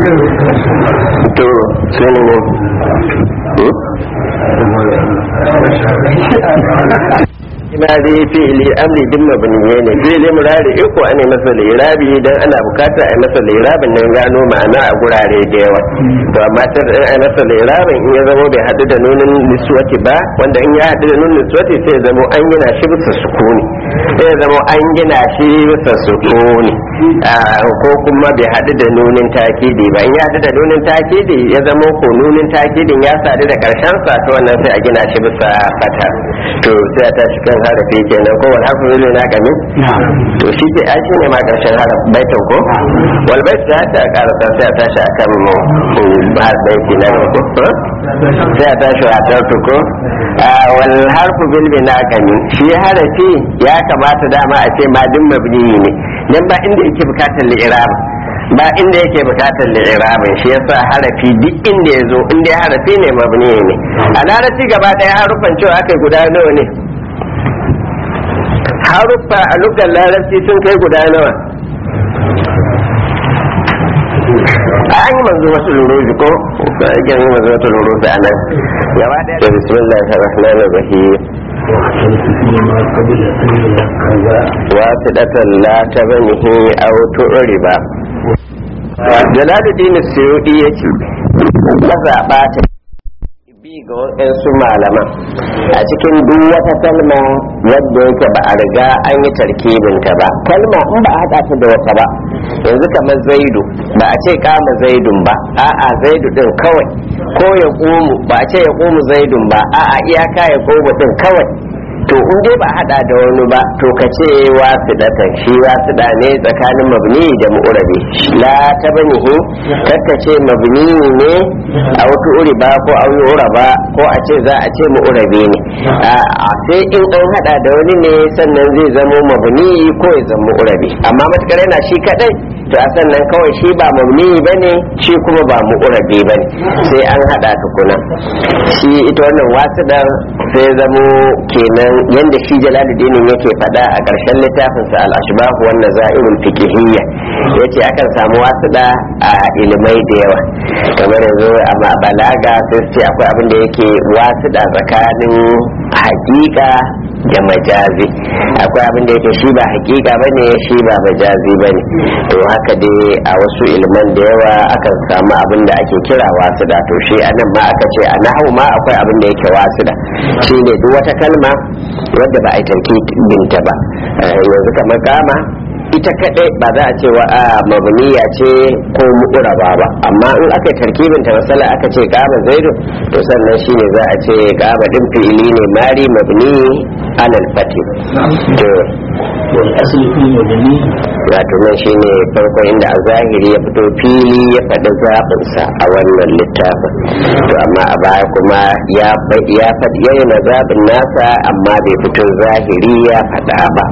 to sai ne ne ina dai fi'ili amri din mabniye ne fi'ili murari iko ane masa lirabi dan ana bukata a yi masa lirabin nan gano ma'ana a gurare da yawa to amma ta a yi masa lirabin in ya zamo bai haɗu da nunin niswati ba wanda in ya haɗu da nunin niswati sai ya zamo an gina shi bisa sukuni sai ya zamo an gina shi bisa sukuni ko kuma bai haɗu da nunin takidi ba in ya haɗu da nunin takidi ya zamo ko nunin takidin ya sadu da karshen sa to wannan sai a gina shi bisa fata to sai a tashi kan harafi kenan ko wal harfu zai na kami to shi ke ai shine ma karshen haraf baitin ko wal bait ta ta karasa sai a tashi akan mu har baiti na ko sai a tashi a tartu ko wal harfu bil bina kami shi harafi ya kamata dama a ce madin mabni ne dan ba inda yake bukatar li'irab ba inda yake bukatar li'irabin shi yasa harafi duk inda ya zo inda ya harafi ne mabni ne a larabci gaba daya harufan cewa aka guda nawa ne haruffa a lugar larabci sun kai guda nawa an yi manzo wasu luruzi ko ba a yi manzo wasu luruzi a nan gaba daya da bismillahir rahmanir rahim wasu ɗatan la ta banihi au tu'riba jalaluddin suyudi ya ce ka zaɓa ta bi ga waɗansu malaman a cikin duk wata kalma wadda yake ba a riga an yi tarkibinta ba kalma in ba a haɗa ta da wata ba yanzu kamar zaidu ba a ce kama zaidun ba a'a zaidu din kawai ko ya ƙumu ba a ce ya ƙumu zaidun ba a'a iyaka ya ƙumu din kawai to in dai ba hada da wani ba to ka ce wasidatan shi wasida ne tsakanin mabni da mu'urabi la ta banihi kakka ce mabni ne a wata uri ba ko a wani ba ko a ce za a ce mu'urabi ne a sai in an hada da wani ne sannan zai zamo mabni ko ya zama mu'urabi amma matukar yana shi kadai to a sannan kawai shi ba mabni ba ne shi kuma ba mu'urabi ba ne sai an hada tukuna shi ita wannan wasidar sai zamo kenan yanda shi jalaluddin yake faɗa a ƙarshen littafinsa al-ashbah wan nazairul fiqhiyya yace akan samu wasuɗa a ilimai da yawa kamar yanzu a balaga sai su ce akwai abin da yake wasuɗa tsakanin hakika da majazi akwai abin da yake shi ba hakika bane shi ba majazi bane to haka dai a wasu ilman da yawa akan samu abin da ake kira wasuɗa to shi anan ma aka ce a nahu ma akwai abin da yake wasuɗa shine duk wata kalma wadda ba a yi binta ba yanzu kamar kama ita kadai ba za a ce wa a mabniya ce ko mu'uraba ba amma in aka yi tarkibin ta masala aka ce kama zaidu to sannan shine za a ce kama din fi'ili ne mari mabni alal fati to wal asli fil mabni wato nan shine farko inda a zahiri ya fito fili ya faɗi zaɓinsa a wannan littafin to amma a baya kuma ya ya faɗi yana zaɓin nasa amma bai fito zahiri ya faɗa ba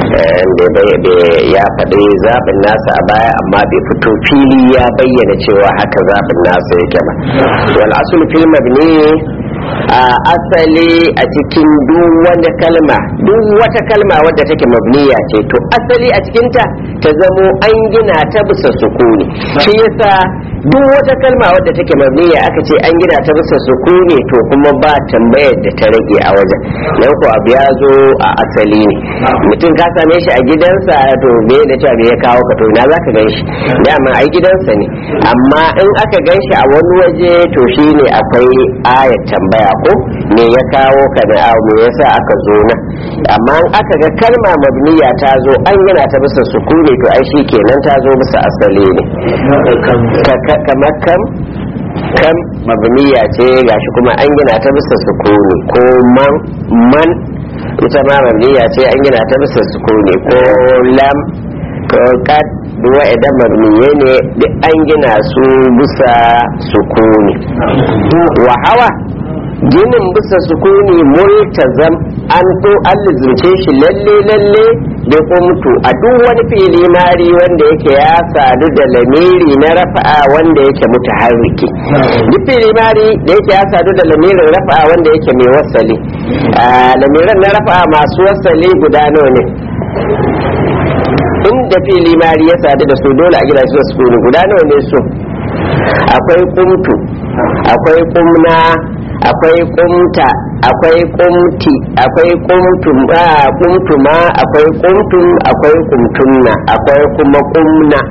ya faɗi zaɓin nasa a baya amma bai fito fili ya bayyana cewa haka zaɓin nasa yake ba wal asul fil mabni a asali a cikin duk wanda kalma duk wata kalma wadda take mabniya ce to asali a cikinta ta zamo an gina ta bisa sukuni shi yasa duk wata kalma wadda take mabniya aka ce an gina ta bisa sukuni to kuma ba tambayar da ta rage a wajen nan ko abu ya zo a asali ne mutum ka same shi a gidansa to me da ta ya kawo ka to ina zaka gan shi dama ai gidansa ne amma in aka gan shi a wani waje to shine akwai ayat tambaya ko me ya kawo ka da abu me yasa aka zo nan amma in aka ga kalma mabniya ta zo an gina ta bisa sukuni to ai shi kenan ta zo bisa asali ne kamar kam kam mabniya ce gashi kuma an gina ta bisa sukuni ko man man ita ma mabniya ce an gina ta bisa sukuni ko lam ko kad duwa idan mabniye ne duk an gina su bisa sukuni wa hawa ginin bisa sukuni multazam an to an lizimce shi lalle lalle da kumtu a duk wani fili mari wanda yake ya sadu da lamiri na rafa'a wanda yake mutaharriki duk fili mari da yake ya sadu da lamirin rafa'a wanda yake mai wasali lamiran na rafa'a masu wasali guda nawa ne inda fili mari ya sadu da su dole a gina su da sukuni guda nawa ne su akwai kumtu akwai kumna akwai kumta akwai kumti akwai kumtum a kumtuma akwai kumtum akwai kumtunna akwai kuma kumna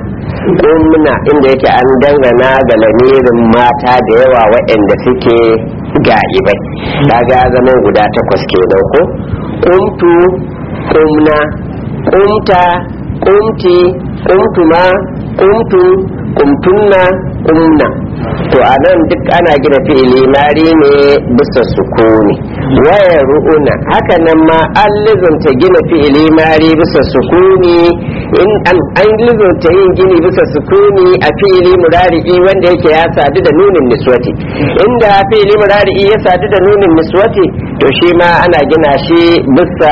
kumna inda yake an dangana ga lamirin mata da yawa waɗanda suke ga'ibai kaga ya zama guda takwas kenan ko kumtu kumna kumta kumti kumtuma kumtu kumtunna kumna to a nan duk ana gina fi'ili mari ne bisa sukuni waya ru'una haka nan ma an lizunta gina fi'ili mari bisa sukuni in an lizunta yin gini bisa sukuni a fi'ili murari'i wanda yake ya sadu da nunin niswati inda fi'ili murari'i ya sadu da nunin niswati to shi ma ana gina shi bisa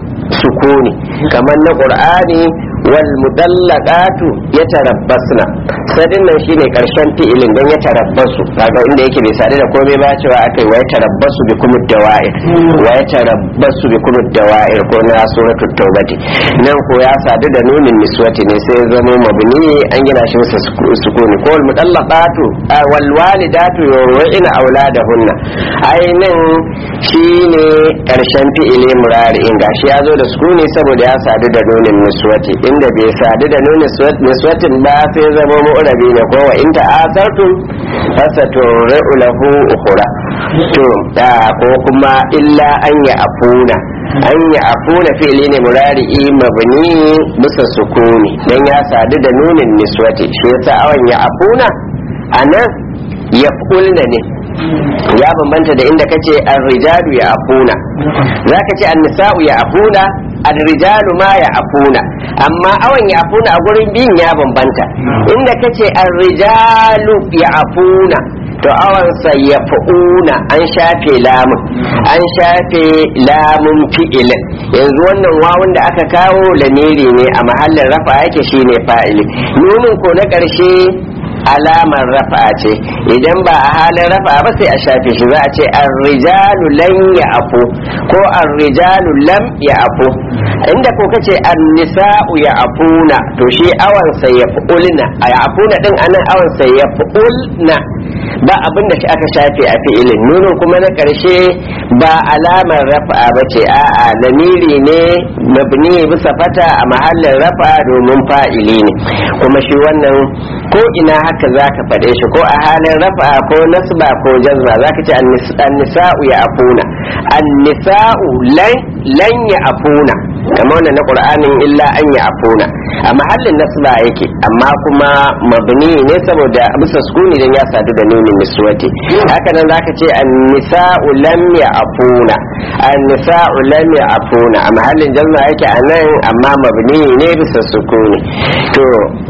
sukuni kamar na qur'ani wal mudallaqatu yatarabbasna sadin nan shine karshen fi'ilin dan ya tarabbasu kaga inda yake bai sadu da komai ba cewa akai wa yatarabbasu bi kumud dawa'ir wa yatarabbasu bi kumud dawa'ir ko na suratul taubati nan ko ya sadu da nunin niswati ne sai zama mabni an gina shi masa sukuni ko wal mudallaqatu wal walidatu yurina auladahunna ainin shine karshen fi'ili murari'in gashi ya zo da sukuni saboda ya sadu da nunin niswati inda bai sadu da nunin niswatin ba sai zama mu'rabi ne ko wa in ta'asartum fasaturi'u lahu ukhra to da ko kuma illa an ya afuna an ya afuna fi'li ne murari'i mabni bisa sukuni dan ya sadu da nunin niswati shi yasa awan ya afuna anan yaf'ulna ne ya bambanta da inda kace ar-rijalu ya afuna zaka ce an-nisa'u ya afuna ar-rijalu ma ya afuna amma awan ya afuna a gurin bin ya bambanta inda kace ar-rijalu ya afuna to awan sa ya fa'una an shafe lamun an shafe lamun fi'ilin yanzu wannan wawun da aka kawo lamiri ne a mahallin rafa yake shine fa'ili nunin ko na ƙarshe alamar rafa ce idan ba a halin rafa ba sai a shafe shi za a ce arrijalu lan ya afu ko arrijalu lam ya afu inda ko kace annisa'u ya afuna to shi awan sai ya fulna a ya afuna din anan awan sai ya fulna ba abin da shi aka shafe a fi'ilin nunin kuma na karshe ba alamar rafa ba ce a'a lamiri ne mabni bisa fata a mahallin rafa domin fa'ili ne kuma shi wannan ko ina haka za ka faɗe shi ko a halin rafa ko nasba ko jazma za ka ce annisa'u ya afuna annisa'u lan ya afuna kamar wannan na qur'anin illa an ya afuna a mahallin nasba yake amma kuma mabni ne saboda bisa sukuni dan ya sadu da nunin niswati haka nan zaka ce annisa'u lam ya afuna annisa'u lam ya afuna a mahallin jazma yake anan amma mabni ne bisa sukuni to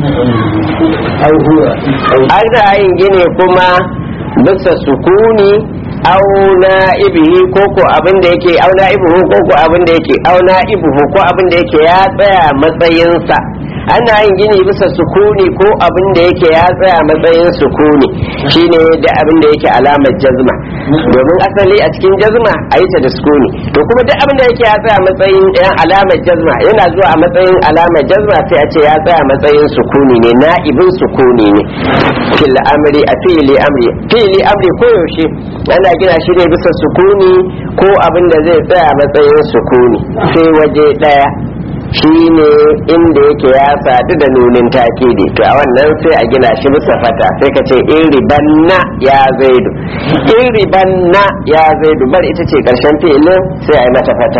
ana yin gine kuma bisa sukuni au na'ibihi ko ko abin da yake au na'ibuhu ko ko abin da yake au na'ibuhu ko abin da yake ya tsaya matsayinsa ana yin gini bisa sukuni ko abin da yake ya tsaya matsayin sukuni shine da abin da yake alamar jazma domin asali a cikin jazma a yi ta da sukuni to kuma duk abin da yake ya tsaya matsayin ɗayan alamar jazma yana zuwa a matsayin alamar jazma sai a ce ya tsaya matsayin sukuni ne na'ibin sukuni ne fil amri a fi'ili amri fi'ili amri ko yaushe ana gina shi ne bisa sukuni ko abin da zai tsaya matsayin sukuni sai waje ɗaya shi ne inda yake ya sadu da nunin takidi to a wannan sai a gina shi bisa fata sai ka ce in ribanna ya zaidu in ribanna ya zaidu bar ita ce karshen fi'ilin sai a yi mata fata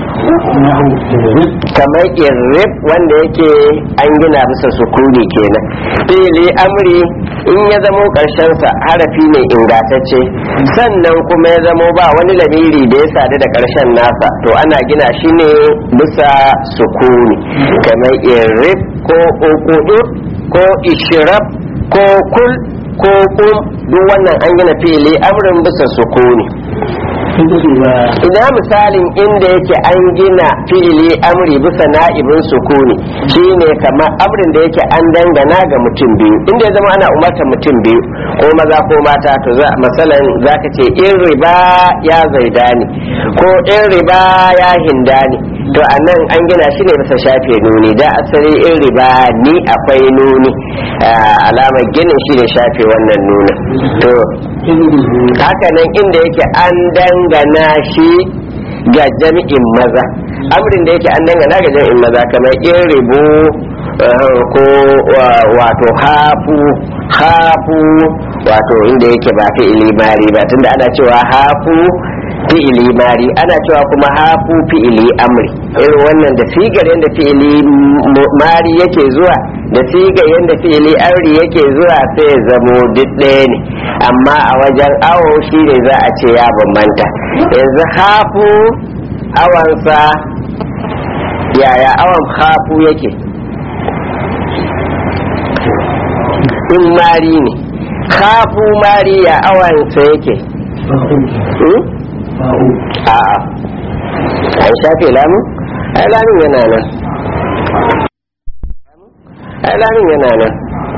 kamar irrib wanda yake an gina bisa sukuni kenan fi'ili amri in ya zamo sa harafi ne ingantacce sannan kuma ya zamo ba wani lamiri da ya sadu da karshen nasa to ana gina shi ne bisa sukuni kamar irrib ko ukudu ko ishirab ko kul ko kum duk wannan an gina fi'ili amrin bisa sukuni ina misalin inda yake an gina fi'ili amri bisa na'ibin sukuni shine kamar amrin da yake an dangana ga mutum biyu inda ya zama ana umartar mutum biyu ko maza ko mata to za masalan zaka ce in riba ya zaidani ko in riba ya hindani to a nan an gina shi ne bisa shafe nuni da asali in riba ni akwai nuni alamar ginin shi ne shafe wannan nunin to haka nan inda yake an dangana shi ga jami'in maza amrin da yake an dangana ga jami'in maza kamar in ribu ko wato hafu hafu wato inda yake ba fi'ili mari ba tunda ana cewa hafu fi'ili mari ana cewa kuma hafu fi'ili amri irin wannan da sigar yadda fi'ili mari yake zuwa da sigar yadda fi'ili amri yake zuwa sai ya zamo duk ɗaya ne amma a wajen awo shi ne za a ce ya bambanta yanzu hafu awansa yaya awon hafu yake in mari ne hafu mari ya awansa yake a'a an shafe lamun ai lamun yana nan ai lamun yana nan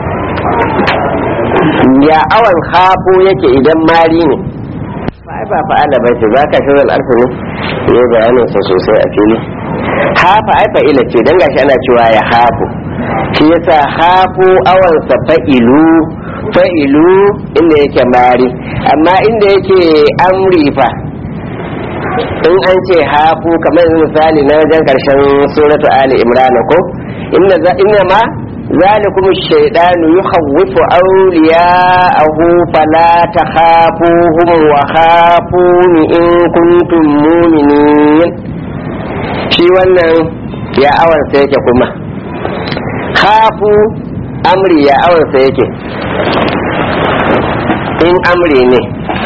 ya awan hafu yake idan mari ne ai ba fa'ala ba ce ba ka shi zal alfi ne ne bayanin sa sosai a fili hafa ai fa'ila ce dan gashi ana cewa ya hafu shi yasa hafu awan sa fa'ilu fa'ilu inda yake mari amma inda yake amri fa in an ce hafu kamar misali na wajen karshen suratu ali imran ko inna ma ذلكم الشيطان يخوف أولياءه فلا تخافوهم وخافون إن كنتم مؤمنين shi wannan ya awansa yake kuma hafu amri ya awansa yake in amri ne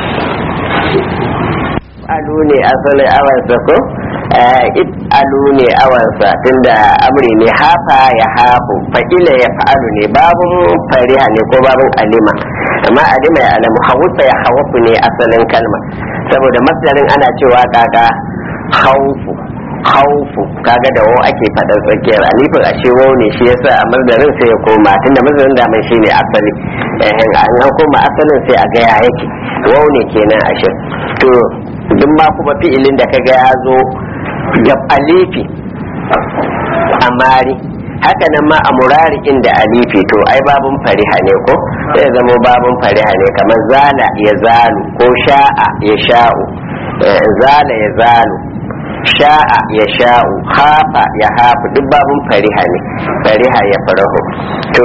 alu ne asalin awansa ko alu ne awansa tunda amri ne hafa ya hafu fa'ila ya fa'alu ne babun fariha ne ko babun alima amma alima ya alamu hawufa ya hawafu ne asalin kalma saboda masdarin ana cewa kaga haufu haufu kaga da wau ake faɗar tsakiyar alifin a ce wau ne shi yasa a masdarin sai ya koma tunda masdarin da mai shine asali eh an koma asalin sai a ga ya yake wau ne kenan a shi to duk ma kuma fi'ilin da kaga ya zo da alifi amari haka nan ma a murari inda alifi to ai babun fariha ne ko sai zama babun fariha ne kamar zala ya zalu ko sha'a ya sha'u zala ya zalu sha'a ya sha'u hafa ya hafu duk babun fariha ne fariha ya farahu to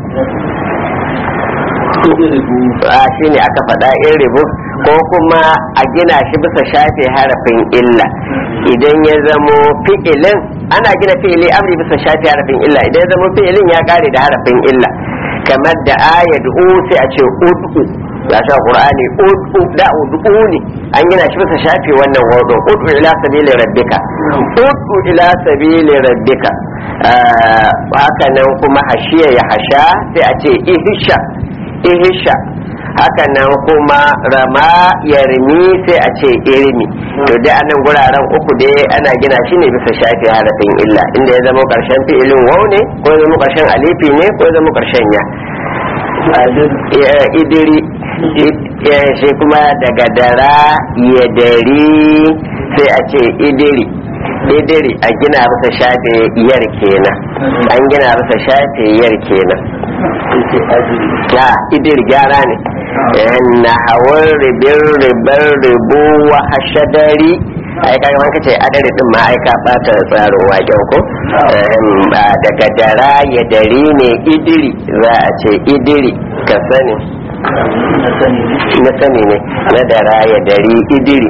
a shi ne aka faɗa in ribu ko kuma a gina shi bisa shafe harafin illa idan ya zamo fi'ilin ana gina fi'ili amri bisa shafe harafin illa idan ya zamo fi'ilin ya kare da harafin illa kamar da ayat u sai a ce ud'u ya sha qur'ani ud'u da ud'u ne an gina shi bisa shafe wannan wado ud'u ila sabili rabbika ud'u ila sabili rabbika haka nan kuma hashiya ya hasha sai a ce ihisha ihisha haka nan kuma rama yarmi sai a ce irmi to dai anan guraren uku dai ana gina shi ne bisa shafi harafin illa inda ya zama karshen fi'ilin wau ne ko ya zama karshen alifi ne ko ya zama karshen ya idiri shi kuma daga dara ya dari sai a ce idiri idiri a gina bisa shafe yar kenan an gina bisa shafe yar kenan ya idir gyara ne na hawan ribin ribar ribu wa hashadari ai kai wanka ce adari din ma ai ka bata tsarin waken ko daga dara ya dari ne idiri za a ce idiri ka sani na sani ne na dara ya dari idiri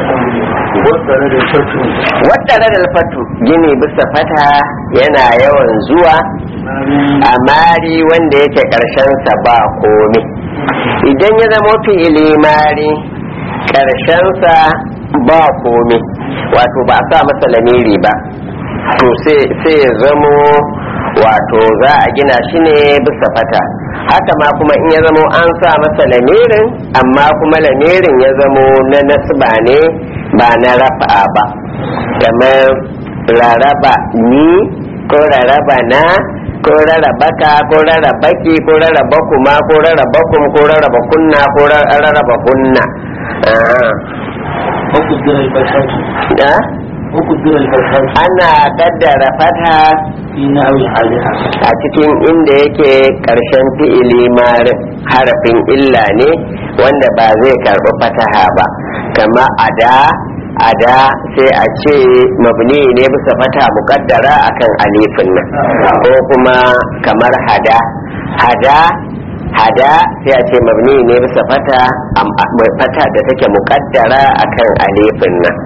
wadda da fatu gini bisa fata yana yawan zuwa a mari wanda yake sa ba komi idan ya zama fi'ili mari sa ba komi wato ba a sa masa lamiri ba to sai ya zamo wato za a gina shi ne bisa fata haka ma kuma in ya zamo an sa masa lamirin amma kuma lamirin ya zamo na nasba ne ba na rafa ba kamar raraba ni ko raraba na ko rarraba ka ko rarraba ki ko rarraba kuma ko rarraba kum ko rarraba kunna ko rarraba kunna وقدر الفتحة ana kaddara fata في نحو حالها a cikin inda yake karshen fi'ili ma harafin illa ne wanda ba zai karɓi fataha ba kama ada ada sai a ce mabni ne bisa fata muƙaddara akan alifin nan ko kuma kamar hada hada hada sai a ce mabni ne bisa fata am- a- fata da take muƙaddara akan alifin nan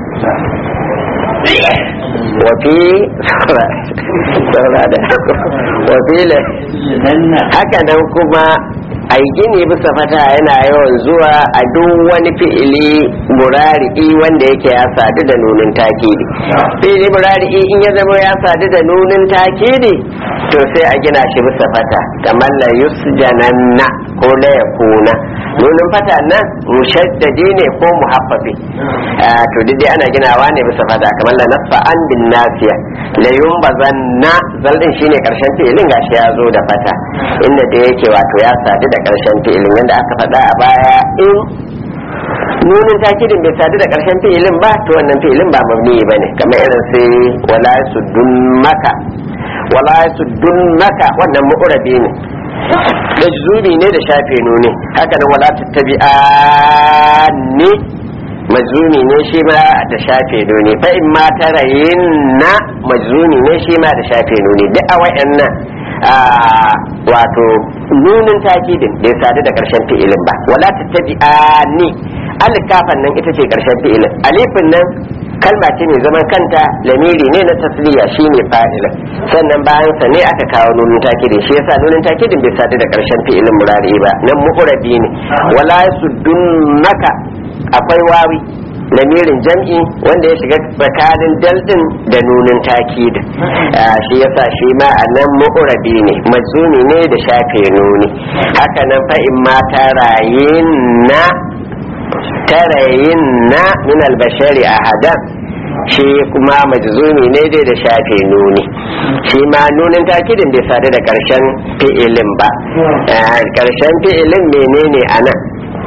wafi saura da wafi la- لأن haka nan kuma ai gini bisa fata yana yawan zuwa a duk wani fi'ili murari'i wanda yake ya sadu da nunin takidi fi'ili murari'i in ya zama ya sadu da nunin takidi to sai a gina shi bisa fata kamar la yusjananna ko la yakuna nunin fata nan mushaddadi ne ko muhaffafi Ah, to duk dai ana ginawa ne bisa fata kamar la nasfa an bin nasiya la yumbazanna zaldin shine karshen fi'ilin gashi ya zo da fata inda da yake wato ya sadu da karshen fi'ilin yadda aka faɗa a baya in nunin takidin bai sadu da karshen fi'ilin ba to wannan fi'ilin ba mabni ba ne kamar irin sai wala suddun maka wala suddun maka wannan mu'urabi ne majzumi ne da shafe nuni haka nan wala tattabi'ani majzumi ne shi ma da shafe nuni fa in ma tarayin na majzumi ne shi ma da shafe nuni duk a wayannan ah, wato nunin takidin bai sadu da karshen fi'ilin ba wala tattabi'ani alkafan nan ita ce karshen fi'ilin alifin nan kalma ce mai zaman kanta lamiri ne na tasliya shine fa'ilin sannan bayan sa ne aka kawo nunin takidin shi yasa nunin takidin bai sadu da karshen fi'ilin murari ba nan mu'rabi ne wala yasuddunaka akwai wawi lamirin jam'i wanda ya shiga tsakanin daldin da nunin takidin Ah, shi yasa shi ma a nan mu'rabi ne majzumi ne da shafe nuni haka nan fa in ma tarayin na tarayin na min albashari a hadan shi kuma majzumi ne dai da shafe nuni shi ma nunin takidin bai sadu da karshen fi'ilin ba Ah, karshen fi'ilin menene a nan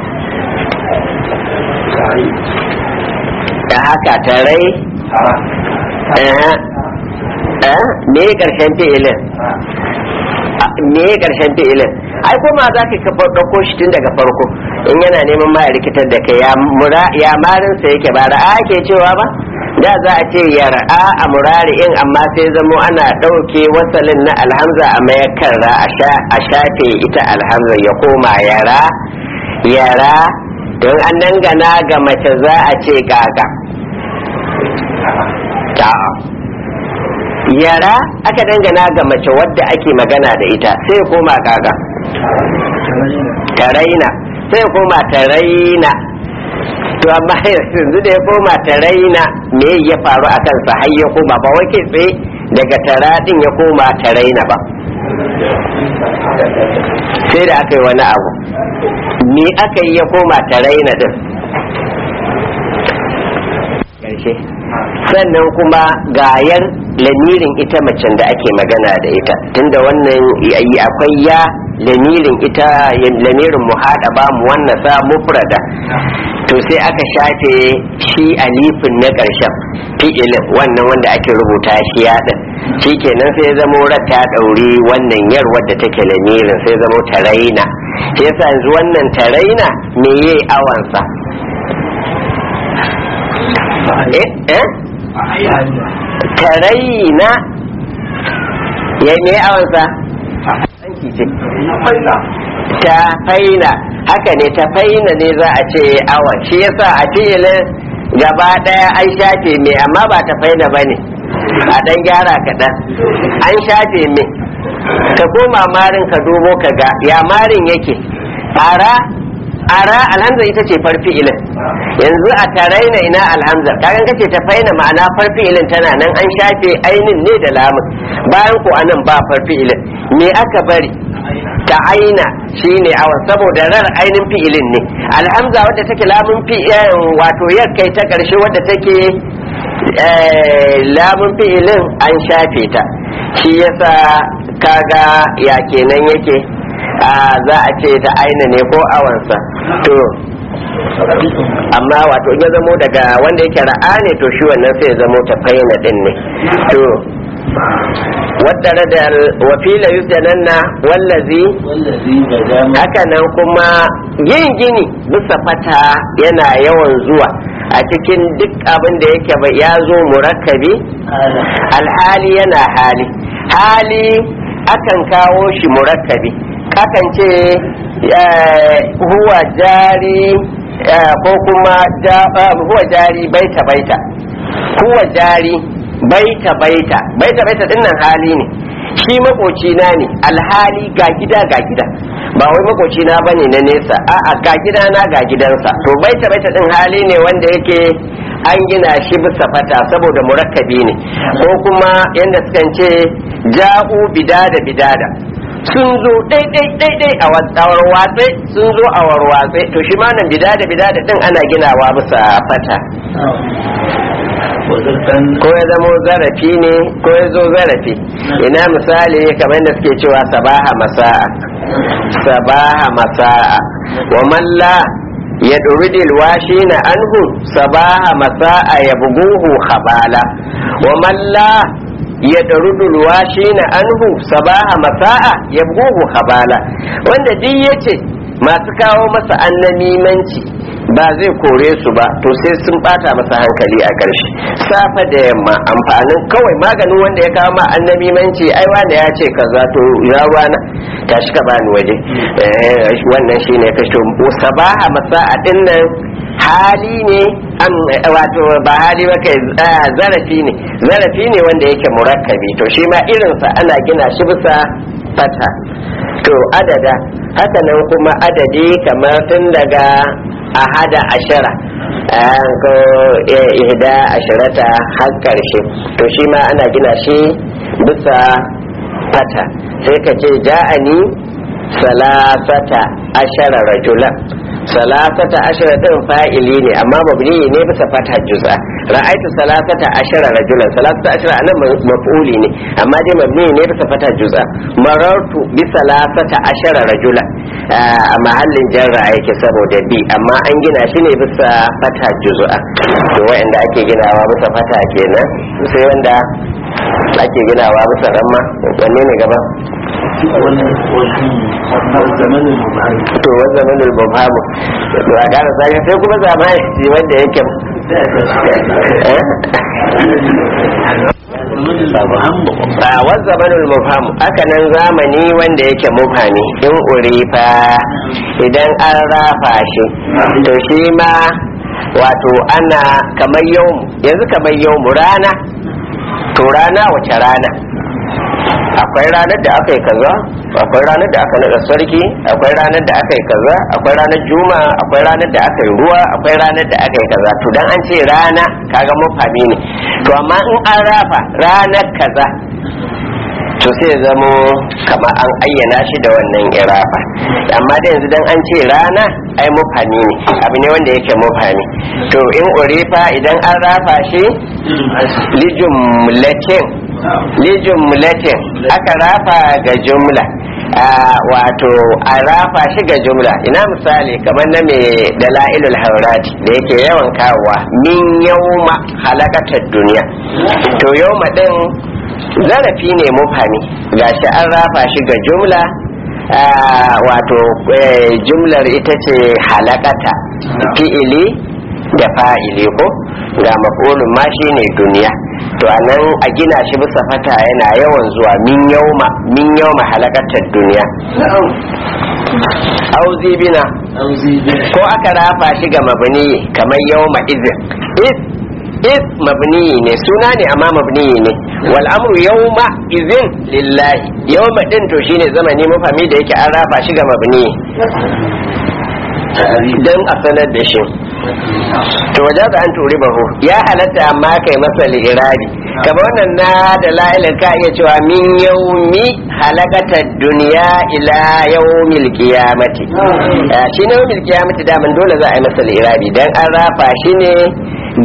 da haka tarai eh, eh, me karshen fi'ilin me karshen fi'ilin ai kuma za ka kafa ɗauko shi tun daga farko in yana neman ma ya rikitar da kai ya mura ya marin sa yake ba ra'a ke cewa ba da za a ce ya ra'a a murari'in amma sai zamo ana ɗauke wasalin na alhamza a mayakar ra a sha- a shafe ita alhamza ya koma yara yara don an dangana ga mace za a ce gaga ta'a yara aka dangana ga mace wadda ake magana da ita sai ya koma gaga taraina sai ya koma taraina to amma yanzu da ya koma taraina me ya faru a kansa har ya koma ba wai kai tsaye daga tara din ya koma taraina ba sai da aka yi wani abu me aka yi ya koma taraina din ƙarshe sannan kuma gayar lamirin ita macen da ake magana da ita tunda wannan y- akwai ya lamirin ita lamirin mu haɗa ba mu wannan sa mufrada to sai aka shafe shi alifin na ƙarshen fi'ilin wannan wanda ake rubuta shi ya ɗin shi kenan sai ya zamo ta ɗauri wannan yar wadda take lamirin sai zamo taraina shi yasa yanzu wannan taraina me ye awansa eh eh taraina ya ne awansa Anki ce ta faina haka ne ta faina ne za a ce awan shi yasa a filin gaba daya an shafe me amma ba ta faina ba ne a dan gyara kaɗan an shafe me ka koma marin ka dubo ka ga ya marin yake ara ara alhamza ita ce farfi ilin yanzu a taraina ina alhamza kagan kace ta faina ma'ana farfi ilin tana nan an shafe ainin ne da lamun bayan ko anan ba farfi ilin me aka bari ta aina shine awan saboda rar ainin fi'ilin ne alhamza wadda take lamun fi wato kai ta karshe wadda take eh, lamun fi'ilin an shafe ta shi yasa kaga ya kenan yake a za a ce ta aina ne ko awansa to amma wato in ya zamo daga wanda yake ra'a ne to shi wannan sai ya zamo ta faina din ne to wadda da wafila yusjananna wallazi wallazi bada ma haka nan kuma yin gini bisa fata yana yawan zuwa a cikin duk abin da yake ba ya zo murakkabi ala alhali yana hali hali akan kawo shi murakkabi kakan ce eh, huwa jari eh, ko kuma ja- eh, huwa jari baita baita huwa jari baita baita baita baita dinnan hali ne shi makocina ne alhali ga gida ga gida ba wai makocina bane na nesa a'a ga gida na ga gidansa to baita baita din hali ne wanda yake an gina shi bisa fata saboda murakkabi ne ko kuma yadda sukan ce ja'u bidada bidada sun zo daidai daidai a warwatse sun zo a warwatse to shi ma nan bidada bidada din ana ginawa bisa fata wadattan ko ya zamo zarafi ne ko ya zo zarafi ina misali kamar da suke cewa sabaha masa'a sabaha masa'a wa malla ya ɗuridil washi na anhu sabaha masa'a ya buguhu habala wa malla ya ɗarudul washi na anhu sabaha masa'a ya buguhu habala wanda duk yace masu kawo masa annamimanci ba zai kore su ba to sai sun bata masa hankali a ƙarshe safa da yamma amfanin kawai maganin wanda ya kawo ma annabi manci ai wanda ya ce kaza to ya wana tashi ka bani waje Eh, wannan shine ka to sabaha masa'a din nan hali ne am wato ba hali ba kai ah, zarafi ne zarafi ne wanda yake murakkabi to shi ma irinsa ana gina shi bisa fata to adada haka nan kuma adadi kamar tun daga ahada ashara ah, ko eh, ihda ashirata har karshe to shi ma ana gina shi bisa fata sai ka ce ja'ani salasata ashara rajulan salasata ashara din fa'ili ne amma mabni ne bisa fata juz'a ra'aitu salasata ashara rajulan salasata ashara anan maf'uli ne amma dai mabni ne bisa fata juz'a marartu bi salasata ashara rajulan a mahallin jarra yake saboda bi amma an gina shi ne bisa fata juz'a to wa'anda ake ginawa bisa fata kenan sai wanda ake ginawa bisa ramma wanne ne gaba wani wani zamanin mubari to wani zamanin mubhamu to a gara sai sai kuma zamani shi wanda yake eh? a wani zamanin mubhamu haka nan zamani wanda yake mubhami in urifa idan an rafa shi to shi ma wato ana kamar yau yanzu kamar yau rana to rana wace rana akwai ranar da aka yi kaza akwai ranar da aka naɗa sarki akwai ranar da aka yi kaza akwai ranar juma akwai ranar da aka yi ruwa akwai ranar da aka yi kaza to dan an ce rana kaga mafami ne to amma in an rafa ranar kaza to sai ya zamo kamar an ayyana shi da wannan irafa amma da yanzu dan an ce rana ai mufami ne abu ne wanda yake mufami to in urifa idan an rafa shi lijumlatin lijumlatin aka rafa ga jumla Ah, wato a rafa shi ga jumla ina misali kamar na mai dala'ilul haurati da yake yawan kawowa min yauma halakatar duniya to yauma din zarafi ne mufami gashi an rafa shi ga jumla ah, wato eh, jumlar ita ce halakata fi'ili da fa'ili ko ga maf'ulun ma shine duniya to anan a gina shi bisa fata yana yawan zuwa min yauma min yauma halakatar duniya auzi bina auzi bin ko aka rafa shi ga mabni kamar yauma izin is is mabni ne suna ne amma mabni ne wal amru yawma izin lillahi yawma din to shine zamani mafami da yake an rafa shi ga mabni ta'arif dan a sanar da shi to waje da an turi bahu ya halatta amma kai masa li'irabi kamar wannan na da la'ilin ka iya cewa min yaumi halakatar duniya ila yaumil qiyamati Ah, shi ne yaumil qiyamati da dole za a yi masa li'irabi dan an rafa shi ne ga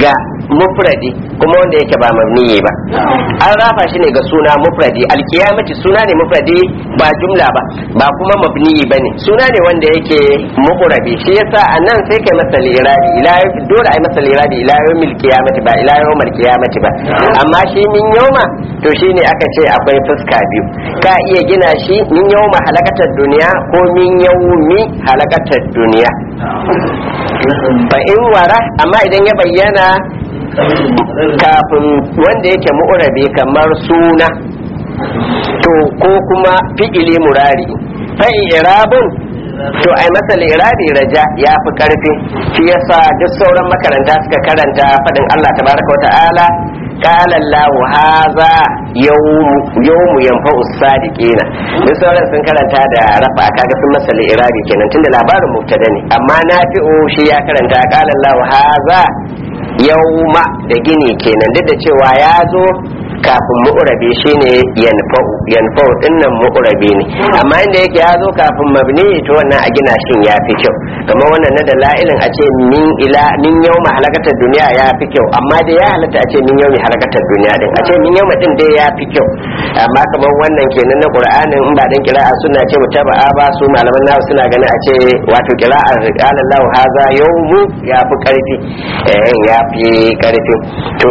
mufradi kuma wanda yake ba mabniyi ba an rafa shi ne ga suna mufradi alkiyamati suna ne mufradi ba jumla ba ba kuma mabniyi ba ne suna ne wanda yake muqrabi shi yasa a nan sai kai masa lirabi ila dole ai masa lirabi ila yawmil qiyamati ba ila yawmil qiyamati ba amma shi min yawma to shine aka ce akwai fuska biyu ka iya gina shi min yawma halakatar duniya ko min yawmi halakatar duniya fa in wara amma idan ya bayyana kafin wanda yake mu'rabi kamar suna to ko kuma fi'ili murari fa irabun to ai masa lirabi raja ya fi karfi shi yasa duk sauran makaranta suka karanta fadin Allah tabaraka wa ta'ala قال الله هذا يوم يوم ينفع الصادقين duk sauran sun karanta da rafa kaga sun masa irabi kenan tunda labarin mubtada ne amma nafi'u shi ya karanta qala Allah haza yauma da gini kenan duk da cewa ya zo kafin mu'rabi shine yanfa'u yanfa'u dinnan mu'rabi ne amma inda yake ya zo kafin mabni to wannan a gina shin ya fi kyau kamar wannan na da la'ilin a ce min ila min yawma halakatar duniya ya fi kyau amma dai ya halatta a ce min yawmi halakatar duniya din a ce min yawma din dai ya fi kyau amma kamar wannan kenan na qur'anin in ba dan kira'a suna ce mutaba'a ba su malaman nawa suna ganin a ce wato kira'ar qala Allah haza yawmu ya fi karfi eh ya fi karfi to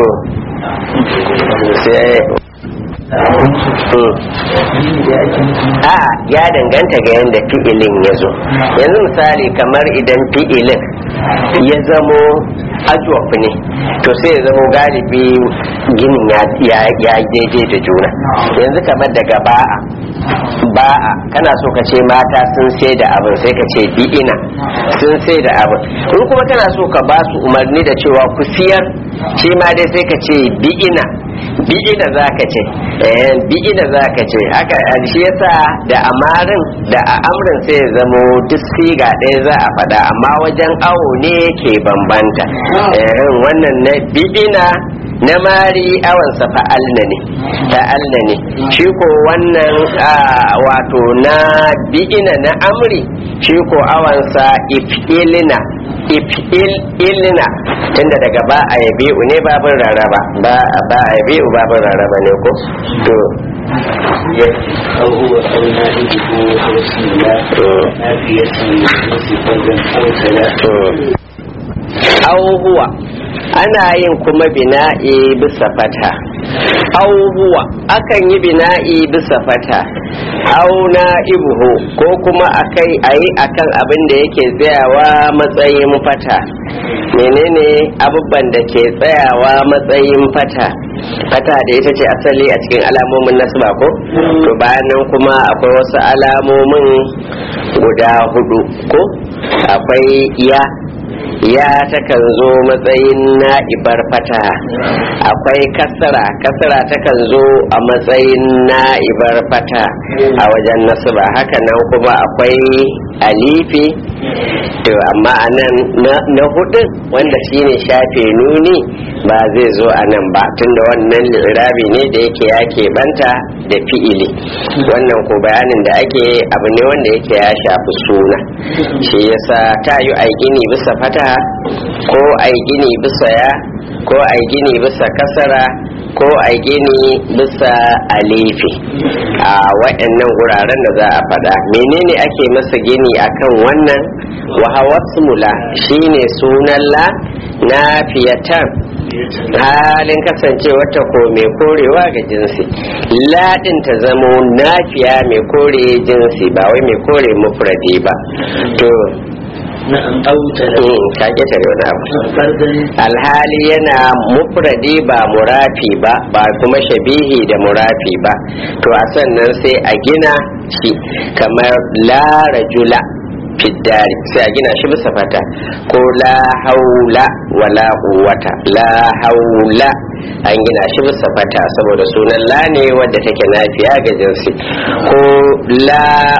sai a ya danganta ga yadda fi'ilin ya zo yanzu misali kamar idan fi'ilin ya zamo ajuwaf ne to sai ya zamo galibi ginin ya daidai da juna yanzu kamar daga ba'a ba'a kana so ka ce mata sun sai da abin sai ka ce bi'ina sun sai da abin in kuma kana so ka ba su umarni da cewa ku siyar shi ma dai sai ka ce bi'ina bi'ina za ka ce bi'ina za ka ce haka shi yasa da amarin da a amrin sai ya zamo duk siga ɗaya za a faɗa amma wajen awo ne ke bambanta wannan na bi'ina na mari awansa fa'alna ne fa'alna ne shi ko wannan wato na bi'ina na amri shi ko awansa if'ilina if'ilina tunda daga ba a yabe ne babin rarraba ba ba a yabe babin rarraba ne ko to أو هو أو نائبه أو اسم الله نافية مصفا أو ثلاثة أو هو ana yin kuma bina'i bisa fata au huwa akan yi bina'i bisa fata au na ibuhu ko kuma akai ayi akan abin da yake tsayawa matsayin fata menene abubban da ke tsayawa matsayin fata fata da ita ce asali a cikin alamomin nasba ko to bayan nan kuma akwai wasu alamomin guda hudu ko akwai ya ya takan zo matsayin na'ibar fata akwai kasara kasara takan zo a matsayin na'ibar fata a wajen nasaba haka nan kuma akwai alifi to amma a nan na hudu wanda shine shafe nuni ba zai zo a nan ba tunda wannan lirabi ne da yake ya banta da fi'ili wannan ko bayanin da ake abu ne wanda yake ya shafi suna shi yasa ta yi gini bisa fata ko ai gini bisa ya ko ai gini bisa kasara ko ai gini bisa alifi a waɗannan wuraren da za a faɗa menene ake masa gini akan wannan wahawasmula shine sunan la na fiyatan halin kasance wata ko mai korewa ga jinsi ladin ta zamo nafiya mai kore jinsi ba wai mai kore mufradi ba to na'am au ka ƙetare wani abu alhali yana mufradi ba murafi ba ba kuma shabihi da murafi ba to a sannan sai a gina shi kamar la rajula fiddari sai a gina shi bisa fata ko la haula wala quwwata la haula an gina shi bisa fata saboda sunan la ne wadda take nafiya ga jinsi ko la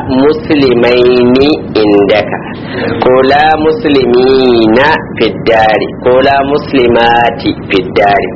muslimaini indaka ko la muslimina fiddari ko la muslimati fiddari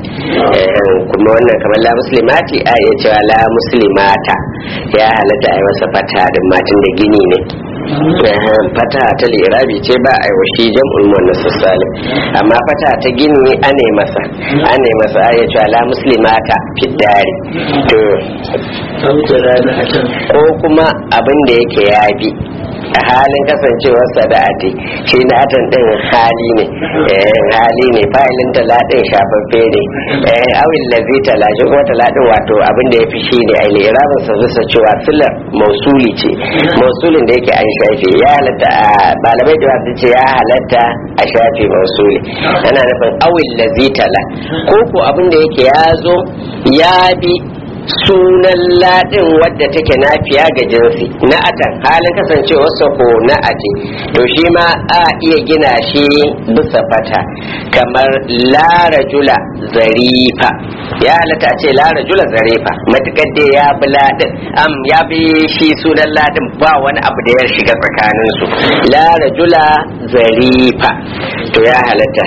kuma wannan kamar la muslimati a iya cewa la muslimata ya halatta a yi masa fata din matan da gini ne fata ta lirabi ce ba a yi wa shi jam'ul muannas salim amma fata ta gini ane masa ane masa ya ce ala muslimata fiddari to أو ترانعة ko kuma abin da yake ya bi a halin kasancewarsa da ati shi na atan din hali ne eh, hali ne fa'ilin taladin shafaffe ne eh, awil lazi tala shi kuma taladin wato abin da ya fi shi ne a lirabin sa bisa cewa silar mausuli ce mausulin da yake an shafe ya halatta a malamai da wasu ce ya halatta a shafe mausuli ana nufin awil lazi tala ko ko abin da yake ya zo ya bi sunan ladin wadda take nafiya ga jinsi na atan halin kasancewarsa ko na ate to shi ma a iya gina shi bisa fata kamar la rajula zarifa ya halatta a ce la rajula zarifa matukar dai ya bi ladin am ya bi shi sunan ladin ba wani abu da ya shiga tsakanin su la rajula zarifa to ya halatta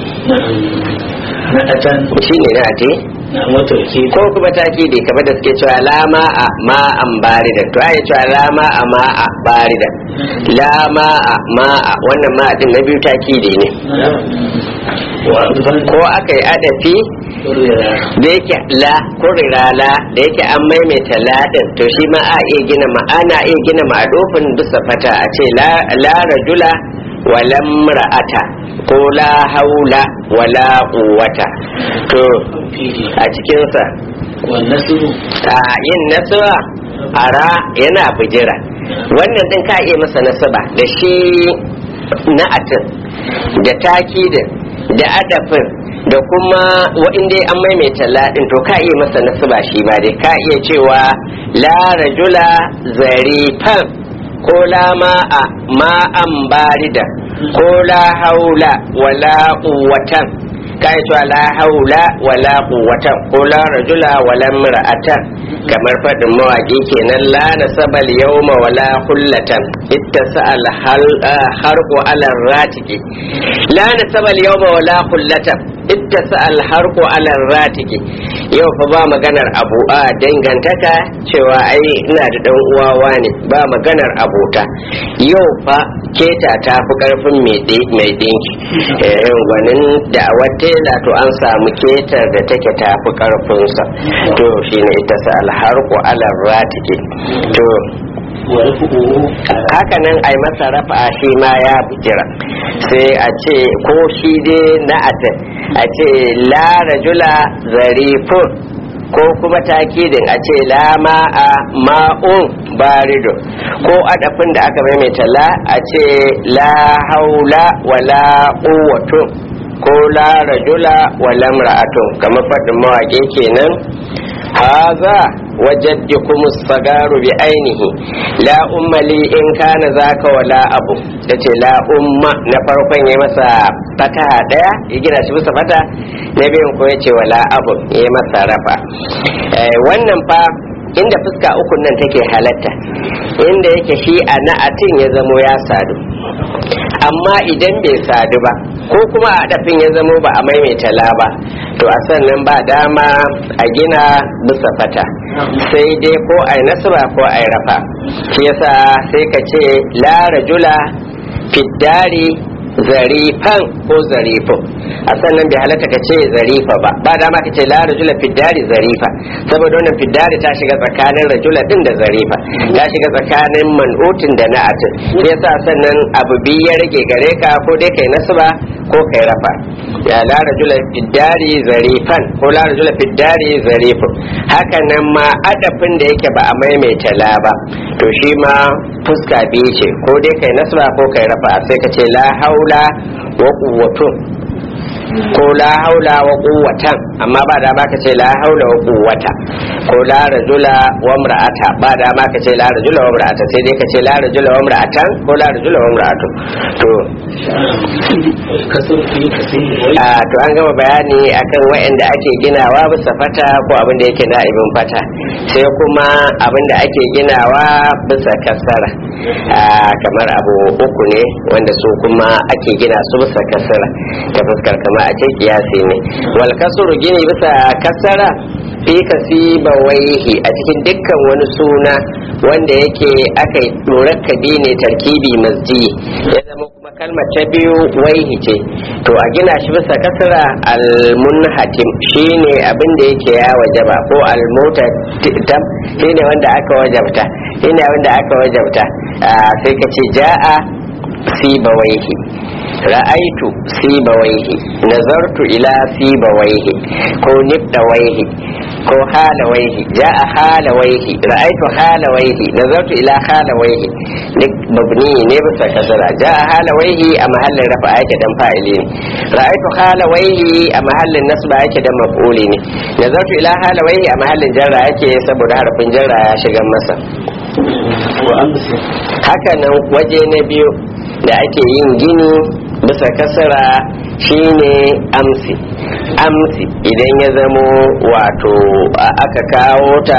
نعة shine na ate نعم وتوكيد ko kuma taki da kamar da suke cewa lama a ma'an baridan to ai cewa lama a ma'a baridan lama a ma'a wannan ma din na biyu taki ne نعم وأيضا ko aka yi adafi رؤيا da yake la ko rirala da yake an maimaita la din to shi ma a iya gina ma ana iya gina ma'adofin bisa fata a ce la la rajula wala ra'ata ko la haula wala quwwata to فيه a cikinsa والنسب a yin nasaba ara yana bijira wannan din ka iya masa nasaba da shi na'atin da takidin da adafin da kuma wa'inda an maimaita ladin to ka iya masa nasaba shi ba dai ka iya cewa la rajula zarifan ko la ma'a ma'an barida ko la haula wala quwwatan kai cewa la haula wala quwwatan ko la rajula wala imra'atan kamar fadin mawaki kenan la nasabal yawma wala hullatan ittasal hal harqu ala ratiki la nasabal yawma wala hullatan ittasal harqu ala ratiki yau fa ba maganar abu a dangantaka cewa ai ina da dan uwawa ne ba maganar abota yau fa keta ta fi karfin mai dinki eh gwanin da tela to an samu ketar da take ta fi karfinsa to shine ita sa alharku ala ratike to ورفعه haka nan ai masa rafa shi ma ya bujira sai a ce ko shi dai na a ce la rajula zarifun ko kuma takidin a ce la ma'a ma'un barido ko adafin da aka maimaita la a ce la haula wala quwwatun ko la rajula wala imra'atun kamar faɗin mawaƙi kenan haza wajaddikum sagaru bi ainihi la umma li in kana zaka wala abu yace la umma na farkon ya masa fataha daya ya gina shi bisa fata na biyun ko yace wala abu ya masa rafa Eh, wannan fa inda fuska ukun nan take halatta inda yake shi a na'atin ya zamo ya sadu amma idan bai sadu ba ko kuma a dafin ya zamo ba a maimaita la ba to a sannan ba dama a gina bisa fata sai dai ko a nasaba ko a rafa shi yasa sai ka ce la rajula fiddari zarifan ko zarifin a sannan bai halatta ka ce zarifa ba ba dama ka ce la rajula fiddari zarifa saboda wannan fiddari ta shiga tsakanin rajula din da zarifa ta shiga tsakanin man'utin da na'atin shi yasa sannan abu biyu ya rage gare ka ko dai kai nasaba ko kai rafa ya la rajula fiddari zarifan ko la rajula fiddari zarifin haka nan ma adafin da yake ba a maimaita la ba to shi ma fuska biyu ce ko dai kai nasaba ko kai rafa sai ka ce la haula wa quwwatun ko la haula wa quwwatan amma ba da ka ce la haula wa quwwata ko la rajula wa imra'ata ba da ka ce la rajula wa imra'ata sai dai ka ce la rajula wa imra'atan ko la rajula wa imra'atu to kasar fi kasir a to an gama bayani akan waɗanda ake ginawa bisa fata ko abin da yake na'ibin fata sai kuma abin da ake ginawa bisa kasara a kamar abu uku ne wanda su kuma ake gina su bisa kasara ta fuskar kama a ce kiyasi ne wal kasuru gini bisa kasara fi kasiba waihi a cikin dukkan wani suna wanda yake aka yi ɗorar ne tarkibi masji ya zama kuma kalmar ta biyu waihi ce to a gina shi bisa kasra almunhatim shine abin da yake ya wajaba ko almutatam shine wanda aka wajabta shine wanda aka wajabta sai ka ce ja'a sibawaihi ra'aitu sibawaihi nazartu ila sibawaihi ko nibdawaihi ko halawaihi ja'a halawaihi ra'aitu halawaihi nazartu ila halawaihi duk mabni ne bisa kasara ja'a halawaihi a mahallin rafa yake dan fa'ili ne ra'aitu halawaihi a mahallin nasba yake dan maf'uli ne nazartu ila halawaihi a mahallin jarra yake saboda harafin jarra ya shiga masa haka nan waje na biyu da ake yin gini bisa kasara shine amsi amsi idan ya zamo wato aka kawo ta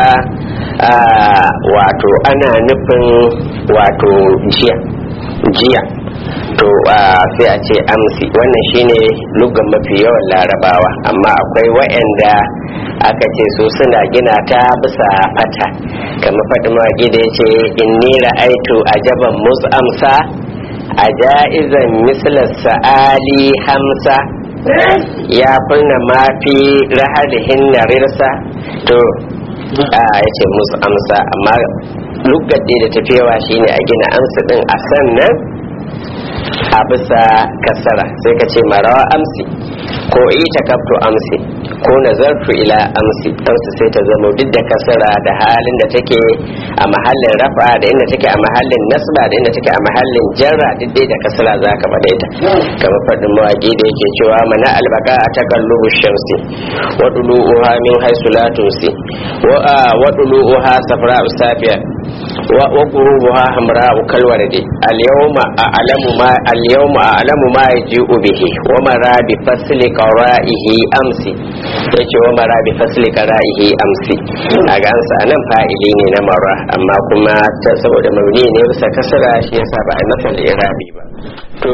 wato ana nufin wato jiya jiya to sai a ce amsi wannan shine lugan mafi yawan larabawa amma akwai wa'anda aka ce su suna gina ta bisa fata kamar faɗi mawaƙi da ya ce inni ra'aitu ajaban mus amsa a ja'izan mislar sa'ali hamsa ya kunna mafi rahalihin na rirsa to a ya ce musu amsa amma lugadde da tafiyawa shine a gina amsa din a sannan a bisa kasara sai ka ce marawa amsi ko ita kafto amsi ko nazartu ila amsi amsi sai ta zama duk da kasara da halin da take a mahallin rafa da inda take a mahallin nasba da inda take a mahallin jarra duk dai da kasara za ka faɗe ta kamar faɗin mawaƙi da yake cewa mana albaka a takallubu shamsi wa dulu'uha min haisu la tusi wa dulu'uha safra safiya wa qurubuha hamra'u kalwardi al-yawma a'lamu ma al-yawma a'lamu ma yaji'u bihi wa mara bi fasli qara'ihi amsi yace wa mara bi fasli qara'ihi amsi kaga an sa nan fa'ili ne na mara amma kuma saboda mabni ne bisa kasara shi yasa ba a masa irabi ba to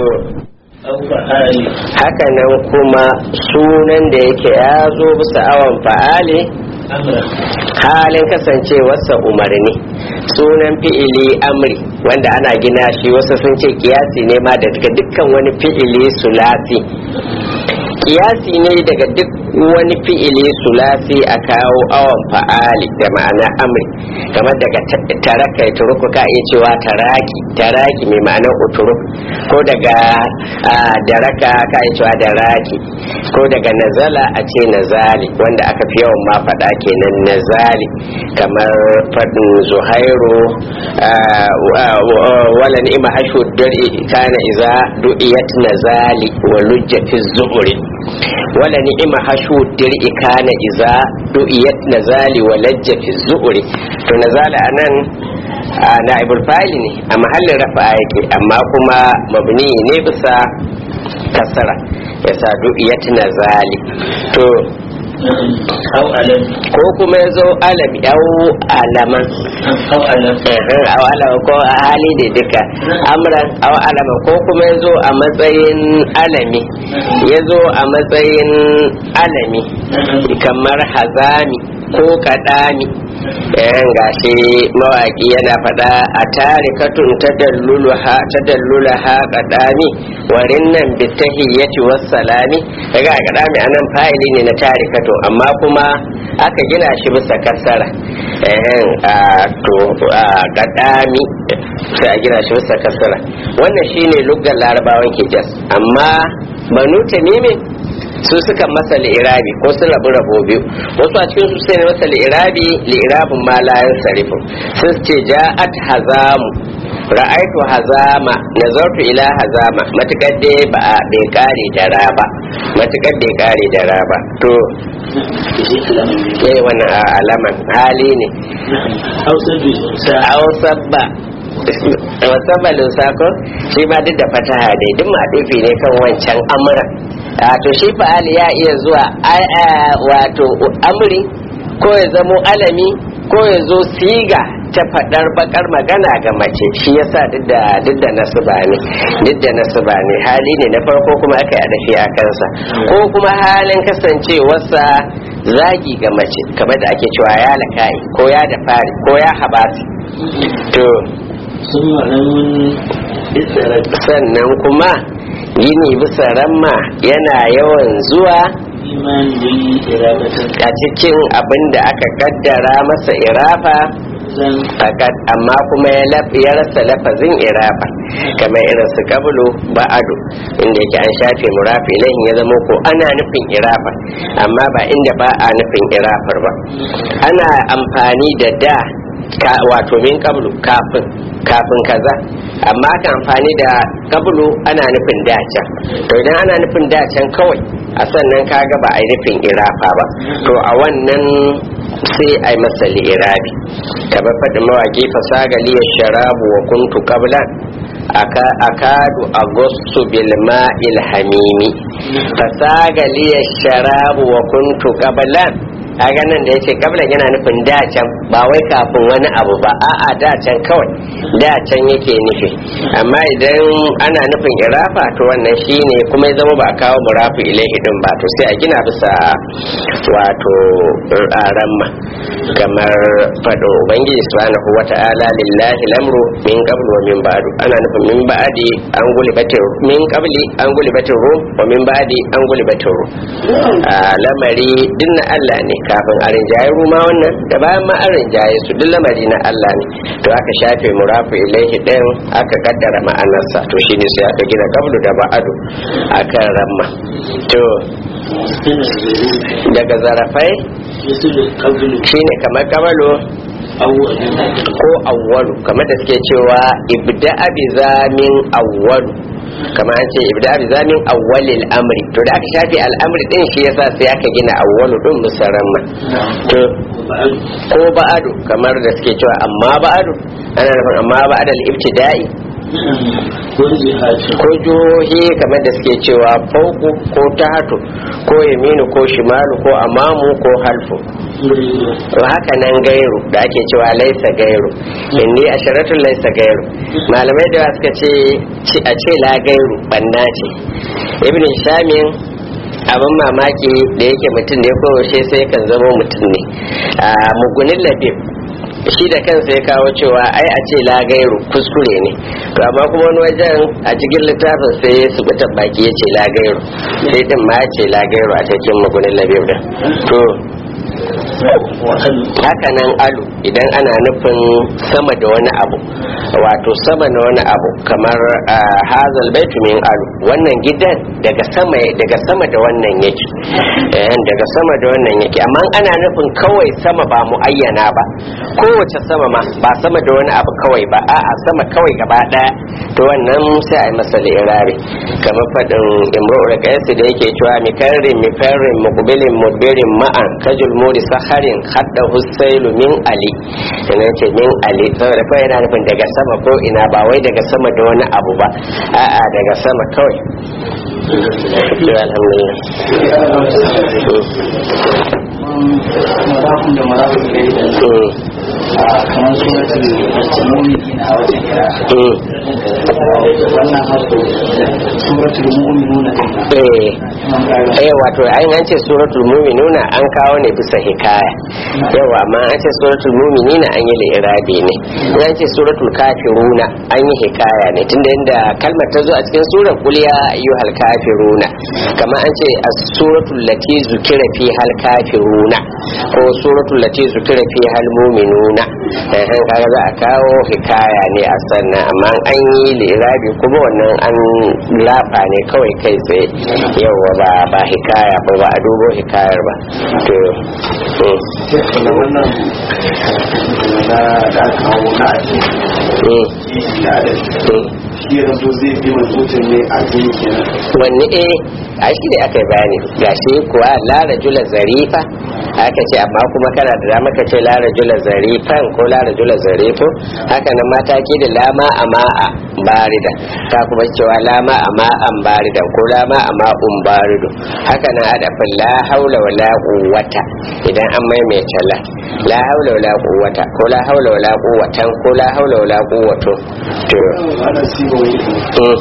haka nan kuma sunan da yake ya zo bisa awon fa'ali halin kasancewarsa umarni sunan fi'ili amri wanda ana gina shi wasu sun ce kiyasi ne ma da daga dukkan wani fi'ili sulasi kiyasi ne daga duk wani fi'ili sulasi a kawo awon fa'ali da ma'ana amri kamar daga taraka ya turuku ka iya cewa taraki taraki mai ma'anar uturuk ko daga daraka ka iya cewa daraki ko daga nazala a ce nazali wanda aka fi yawan ma faɗa kenan nazali kamar faɗin zuhairu wala ni'ima hashu dar'i kana iza du'iyat nazali wa lujjati zuhuri wala ni'ima hashu dir'i kana iza du'iyat nazali wa lajjati zuhuri to nazala anan na'ibul fa'ili ne a mahallin rafa yake amma kuma mabni ne bisa kasara yasa du'iyat nazali to ko kuma ya zo alam yau alaman au alaman ko a hali da duka amran au alaman ko kuma ya zo a matsayin alami ya zo a matsayin alami kamar hazami ko kadami yan gashi mawaki yana fada a tarikatun ta dallula ha kadami warin nan bitahiyyati wassalami daga kadami anan fa'ili ne na tarikatun amma kuma aka gina shi bisa kasara to kadami sai a gina shi bisa kasara wannan shine luggan larabawan hijaz amma banu tamimin su suka masa li'irabi ko su rabu rabo biyu wasu a cikin su sai ne masa li'irabi li'irabin ma la yansarifu sun ce ja'at hazamu ra'aitu hazama nazartu ila hazama matukar dai ba a bai kare da raba matukar bai kare da raba to eh wannan alaman hali ne hausabba wasabbalin sako shi ma duk da fataha dai duk maɗufi ne kan wancan amuran to shi fa'ali ya iya zuwa wato amri ko ya zamo alami ko ya zo siga ta faɗar bakar magana ga mace shi yasa duk da duk da nasuba ne duk da nasuba ne hali ne na farko kuma aka yi adafi a kansa ko kuma halin kasancewarsa zagi ga mace kamar da ake cewa ya lakai ko ya da fari ko ya habasi to ثم نون بالسرد sannan kuma yini bisa ramma yana yawan zuwa إيمان بالإرادة a cikin abin da aka kaddara masa irafa زن fakat amma kuma ya laf- ya rasa lafazin irafa kamar irin su kabulu ba'adu inda yake an shafe murafi ilahin ya zama ko ana nufin irafa amma ba inda ba a nufin irafar ba ana amfani da da ka, wato min kabulu kafin kafin kaza amma aka amfani da kabulu ana nufin dacan to idan ana nufin dacan kawai a sannan kaga ba a yi nufin irafa ba to a wannan sai a yi masa li'irabi kamar faɗin mawaƙi fasaga liya sharabu wa kuntu qablan aka- akadu agostu bil ma'il hamimi fasaga liya sharabu wa kuntu qablan kaga nan da yace kablan yana nufin dacan ba wai kafin wani abu ba a'a dacan kawai dacan yake nufi amma idan ana nufin irafa to wannan shine kuma ya zama ba a kawo murafu ilaihi din ba to sai a gina bisa wato ramma kamar fado ubangiji subhanahu wata'ala lillahi lamru min qablu wa min ba'du ana nufin min ba'di an gulibatir min qabli an gulibatir rum wa min ba'di an gulibatir rum a lamari din na Allah ne kafin a rinjaye ruma wannan da bayan ma an rinjaye su duk lamari na Allah ne to aka shafe murafu ilaihi din aka kaddara ma'anarsa to shine sai aka gina qablu da ba'du akan ramma to من الظروف daga zarafai مثل القبل shine kamar kabalo أول ko awwalu kamar da suke cewa ibda bi zamin awwalu kamar an ce ibda bi zamin awwalil amri to da aka shafi al'amri din shi yasa sai aka gina awwalu din musaramma to وبعد ko ba'adu kamar da suke cewa amma ba'adu ana nufin amma ba'adal ibtida'i وجهات ko jihohi kamar da suke cewa fauku ko tahatu ko yaminu ko shimalu ko amamu ko halfu to haka nan gairu da ake cewa laisa gairu inni asharatun laisa gairu malamai da suka ce ci- a ce la gairu banna ce ibn shamin abin mamaki da yake mutum ne ko yaushe sai kan zama mutum ne a mugunin labib shi da kansa ya kawo cewa ai a ce la gairu kuskure ne to amma kuma wani wajen a cikin littafin sai su buta baki ya ce la gairu sai din ma ya ce la gairu a cikin mugunin labib din to وهل haka nan alu idan ana nufin sama da wani abu wato sama na wani abu kamar ah, hazal baitu min alu wannan gidan daga sama daga sama da wannan yake Eh, daga sama da wannan yake amma ana nufin kawai sama ba mu ayyana ba kowace sama ma ba sama da wani abu kawai ba a'a sama kawai gaba daya to wannan sai a yi masa lirari kamar faɗin imru'ul qais da yake cewa mikarrin mifarrin muqbilin mudbirin ma'an kajul muri saharin hadda husailu min ali yana ce min ali saboda kawai yana nufin daga sama ko ina ba wai daga sama da wani abu ba a'a daga sama kawai to alhamdulillah marafin da marafin da ya Mm, a kamar suratul mu'minin a wajen kira mm, wannan hasko suratul mu'minuna din eh nan kaga eh wato ai an ce suratul mu'minuna an kawo ne bisa hikaya yawa amma an ce suratul mu'minina an yi li'irabi ne in an ce suratul kafiruna an yi hikaya ne tunda inda kalmar ta zo a cikin surar qul ya ayyuhal kafiruna kamar an ce as-suratul lati zukira fi hal kafiruna ko suratul lati zukira fi hal mu'minuna eh eh, kaga za a kawo hikaya ne a sannan amma an yi li'irabi kuma wannan an lafa ne kawai kai tsaye yawa ba ba hikaya ko ba a dubo hikayar ba to mm, da wannan na da aka kawo na ake mm, da adadi mm. shi ya zanto zai bi mutum ne a jini kenan wanne eh a shi ne aka yi bayani gashi kuwa la rajula zarifa aka ce amma kuma kana da dama ka ce la rajula zarifan ko la rajula zarifo haka nan mata ke da lama a ma'a barida ta kuma cewa lama a ma'an baridan ko lama a ma'un barido haka nan adafin la haula wa la quwwata idan an maimaita la la haula wa la quwwata ko la haula wa la quwwatan ko la haula wa la quwwato to wannan sibo mm.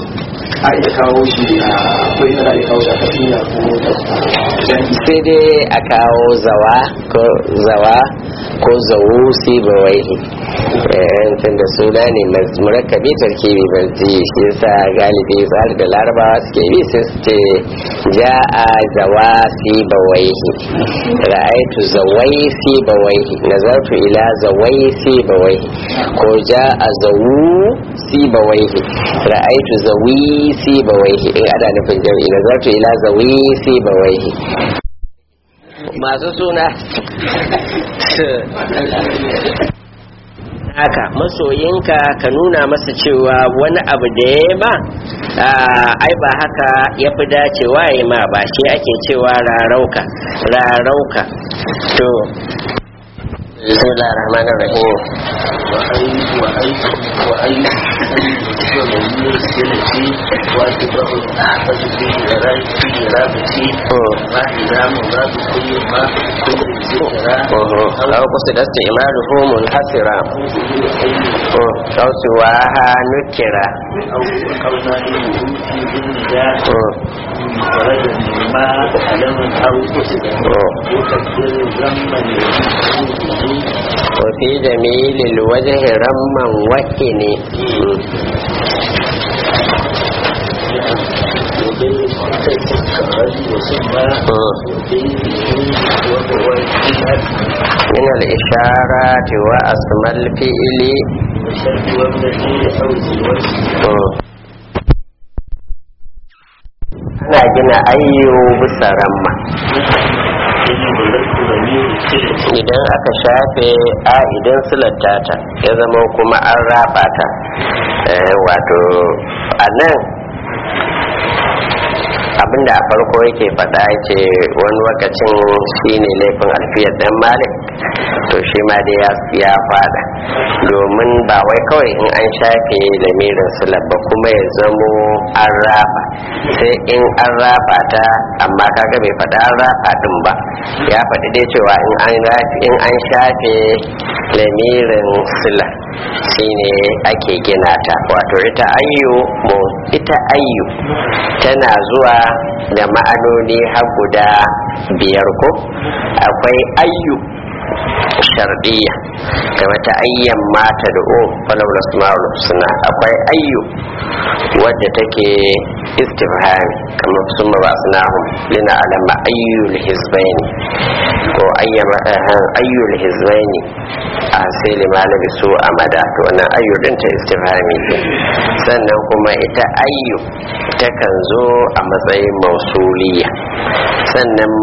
a iya kawo shi a akwai inda za a iya kawo shi a tafiya ko da sai dai a kawo zawa ko zawa ko zawu si bawaihi tun da suna ne murakkabi tarkibi marji shi yasa galibi tsari da larabawa suke bi sai su ce ja'a zawa si bawaihi ra'aitu zawai si bawaihi nazartu ila zawai si bawaihi ko ja'a zawu si bawaihi ra'aitu zawi si bawaihi in ana nufin jami'i nazartu ila zawi si bawaihi masu suna haka masoyinka ka nuna masa cewa wani abu da ya ba ai ba haka ya fi dacewa ya ma ba shi ake cewa rarauka rarauka to bismillahir rahmanir rahim وأي وأي وأي ومن سلتي وأتبع الأحفظ في إرادتي إرادتي ما إذا مراد كل ما كل ذكرى أو قصد استعماله منحسرا أو سواها نكرا أو قولنا في بالنداء فرد ما علم أو قصد يكبر ذنبا وفي جميل الوجه رما وكني من الإشارات وأسمى الفئل ana gina ayyo bisa ramma idan aka shafe a idan silatta ta ya zama kuma an raba ta wato a nan abinda a farko yake faɗa ce wani lokacin shine laifin alfiyar dan malik to shi ma dai ya fada domin ba wai kawai in an shafe lamirin silar ba kuma ya zamo an raba sai in an raba ta amma kaga bai faɗa an raba din ba ya faɗi dai cewa in an shafe lamirin sila shine ake gina ta wato ita ayyu mu ita ayyu tana zuwa da ma'anoni har guda biyar ko akwai ayyu shardiya kama ta ayyan mata da o falawar asma'ul suna akwai ayyu wadda take istifhami kamar sun ba suna hun lina alama ayyul hizbaini ko ayyul hizbaini a sai limalabi su a mada to wannan ayyu din ta istifhami ce sannan kuma ita ayyu takan zo a matsayin mausuliya sannan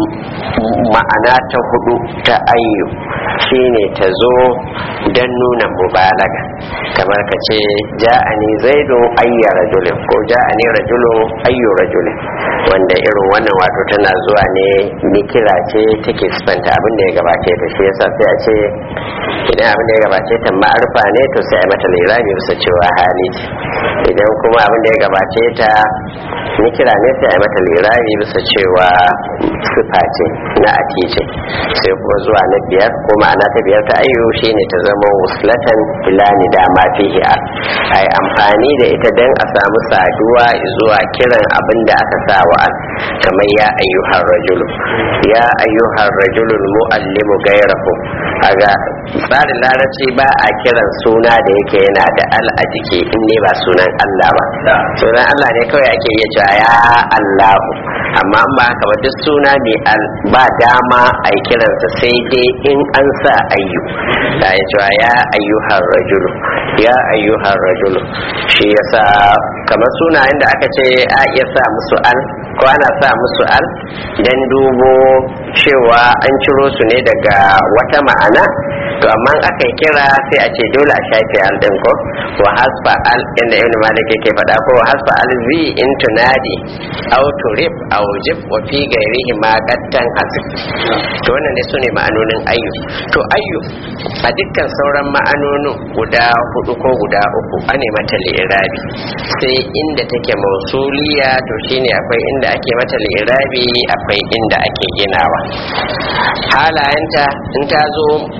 ma'ana ta hudu ta ayyu shine ta zo don nuna mubalaga kamar ka ce ja'ani zaidun ayya rajulin ko ja'ani rajulun ayyu rajulin wanda irin wannan wato tana zuwa ne mikira ce take sifanta abin da ya gabace ta shi yasa sai a ce idan abin da ya gabace ta ma'arfa ne to sai a mata lirabi bisa cewa hali ce idan kuma abin da ya gabace ta mikira ne sai a mata lirabi bisa cewa sifa ce na ati ce sai kuma zuwa na biyar ko ma'ana ta biyar ta ayyu shine ta zama wuslatan filani da ma fihi a ai amfani da ita dan a samu saduwa zuwa kiran abin da aka sa wa al kamar ya ayyuhar rajulu ya ayyuhar rajulu muallimu gairahu kaga tsarin larabci ba a kiran suna da yake yana da al a jiki in ne ba sunan Allah ba sunan Allah ne kawai ake iya cewa ya Allahu amma ba haka ba duk suna mai al ba dama a yi kiransa sai dai in an sa ayyu da ya cewa ya ayyuhar rajulu ya ayyuhar rajulu shi yasa kamar sunayen da aka ce a iya sa musu al ko ana sa musu al dan dubo cewa an ciro su ne daga wata ma'ana to amma aka yi kira sai a ce dole a shafe al din ko wa hasfa al inda ibn malik yake faɗa ko wa hasfa al zi in tunadi aw turib aw jib wa fi gairihi ma qattan hasib to wannan ne sune ma'anonin ayyu to ayyu a dukkan sauran ma'anonin guda hudu ko guda uku ane mata li'irabi sai inda take mausuliya to shine akwai inda ake mata li'irabi akwai inda ake ginawa halayenta in ta zo mausu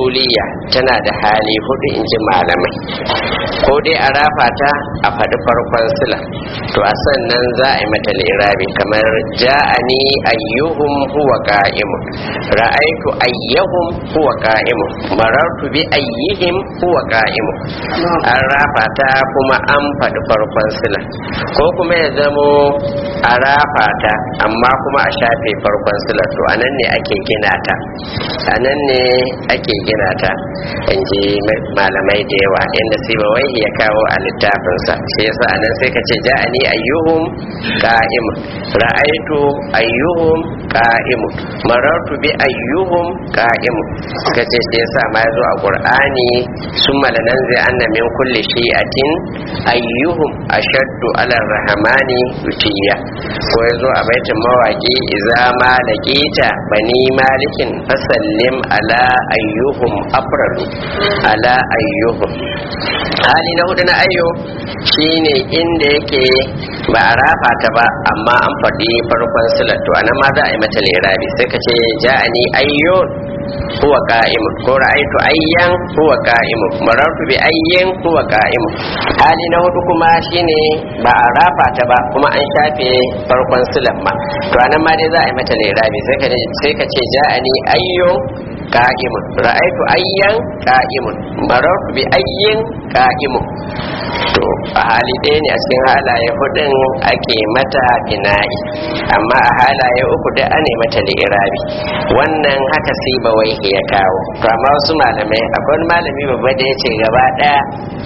usuliya tana da hali hudu in ji malamai ko dai a rafa ta a faɗi farkon sila to a sannan za a yi mata lirabi kamar ja'ani ayyuhum huwa qa'imun ra'aitu ayyuhum huwa qa'imun marartu bi ayyihim huwa qa'imun an rafa ta kuma an faɗi farkon sila ko kuma ya zamo a rafa ta amma kuma a shafe farkon sila to anan ne ake gina ta anan ne ake gina ta in ji malamai da yawa inda siba wai ya kawo a littafinsa shi yasa anan sai ka ce ja'ani ayyuhum qa'im ra'aitu ayyuhum qa'im marartu bi ayyuhum qa'im ka ce shi yasa ma yazo a qur'ani summa lananzi anna min kulli shi'atin ayyuhum ashaddu ala rahmani utiya ko yazo a baitin mawaki idza ma laqita bani malikin fasallim ala ayyuhum afradu ala ayyuhum hali na hudu na ayyo shine inda yake ba a rafa ta ba amma an faɗi farkon silar to anan ma za a yi mata lirabi sai ka ce ja'ani ayyo huwa qa'im ko ra'aytu ayyan huwa qa'im marartu bi ayyin huwa qa'im hali na hudu kuma shine ba a rafa ta ba kuma an shafe farkon silar ma to anan ma dai za a yi mata lirabi sai ka sai ka ce ja'ani ayyun qa'imun ra'aytu ayyan qa'imun marartu bi ayyin qa'imun to a hali ɗaya ne a cikin halaye hudun ake mata bina'i amma a halaye uku da ane mata lirabi wannan haka sai ba wai ya kawo to amma wasu malamai akwai wani malami babba da ya ce gaba ɗaya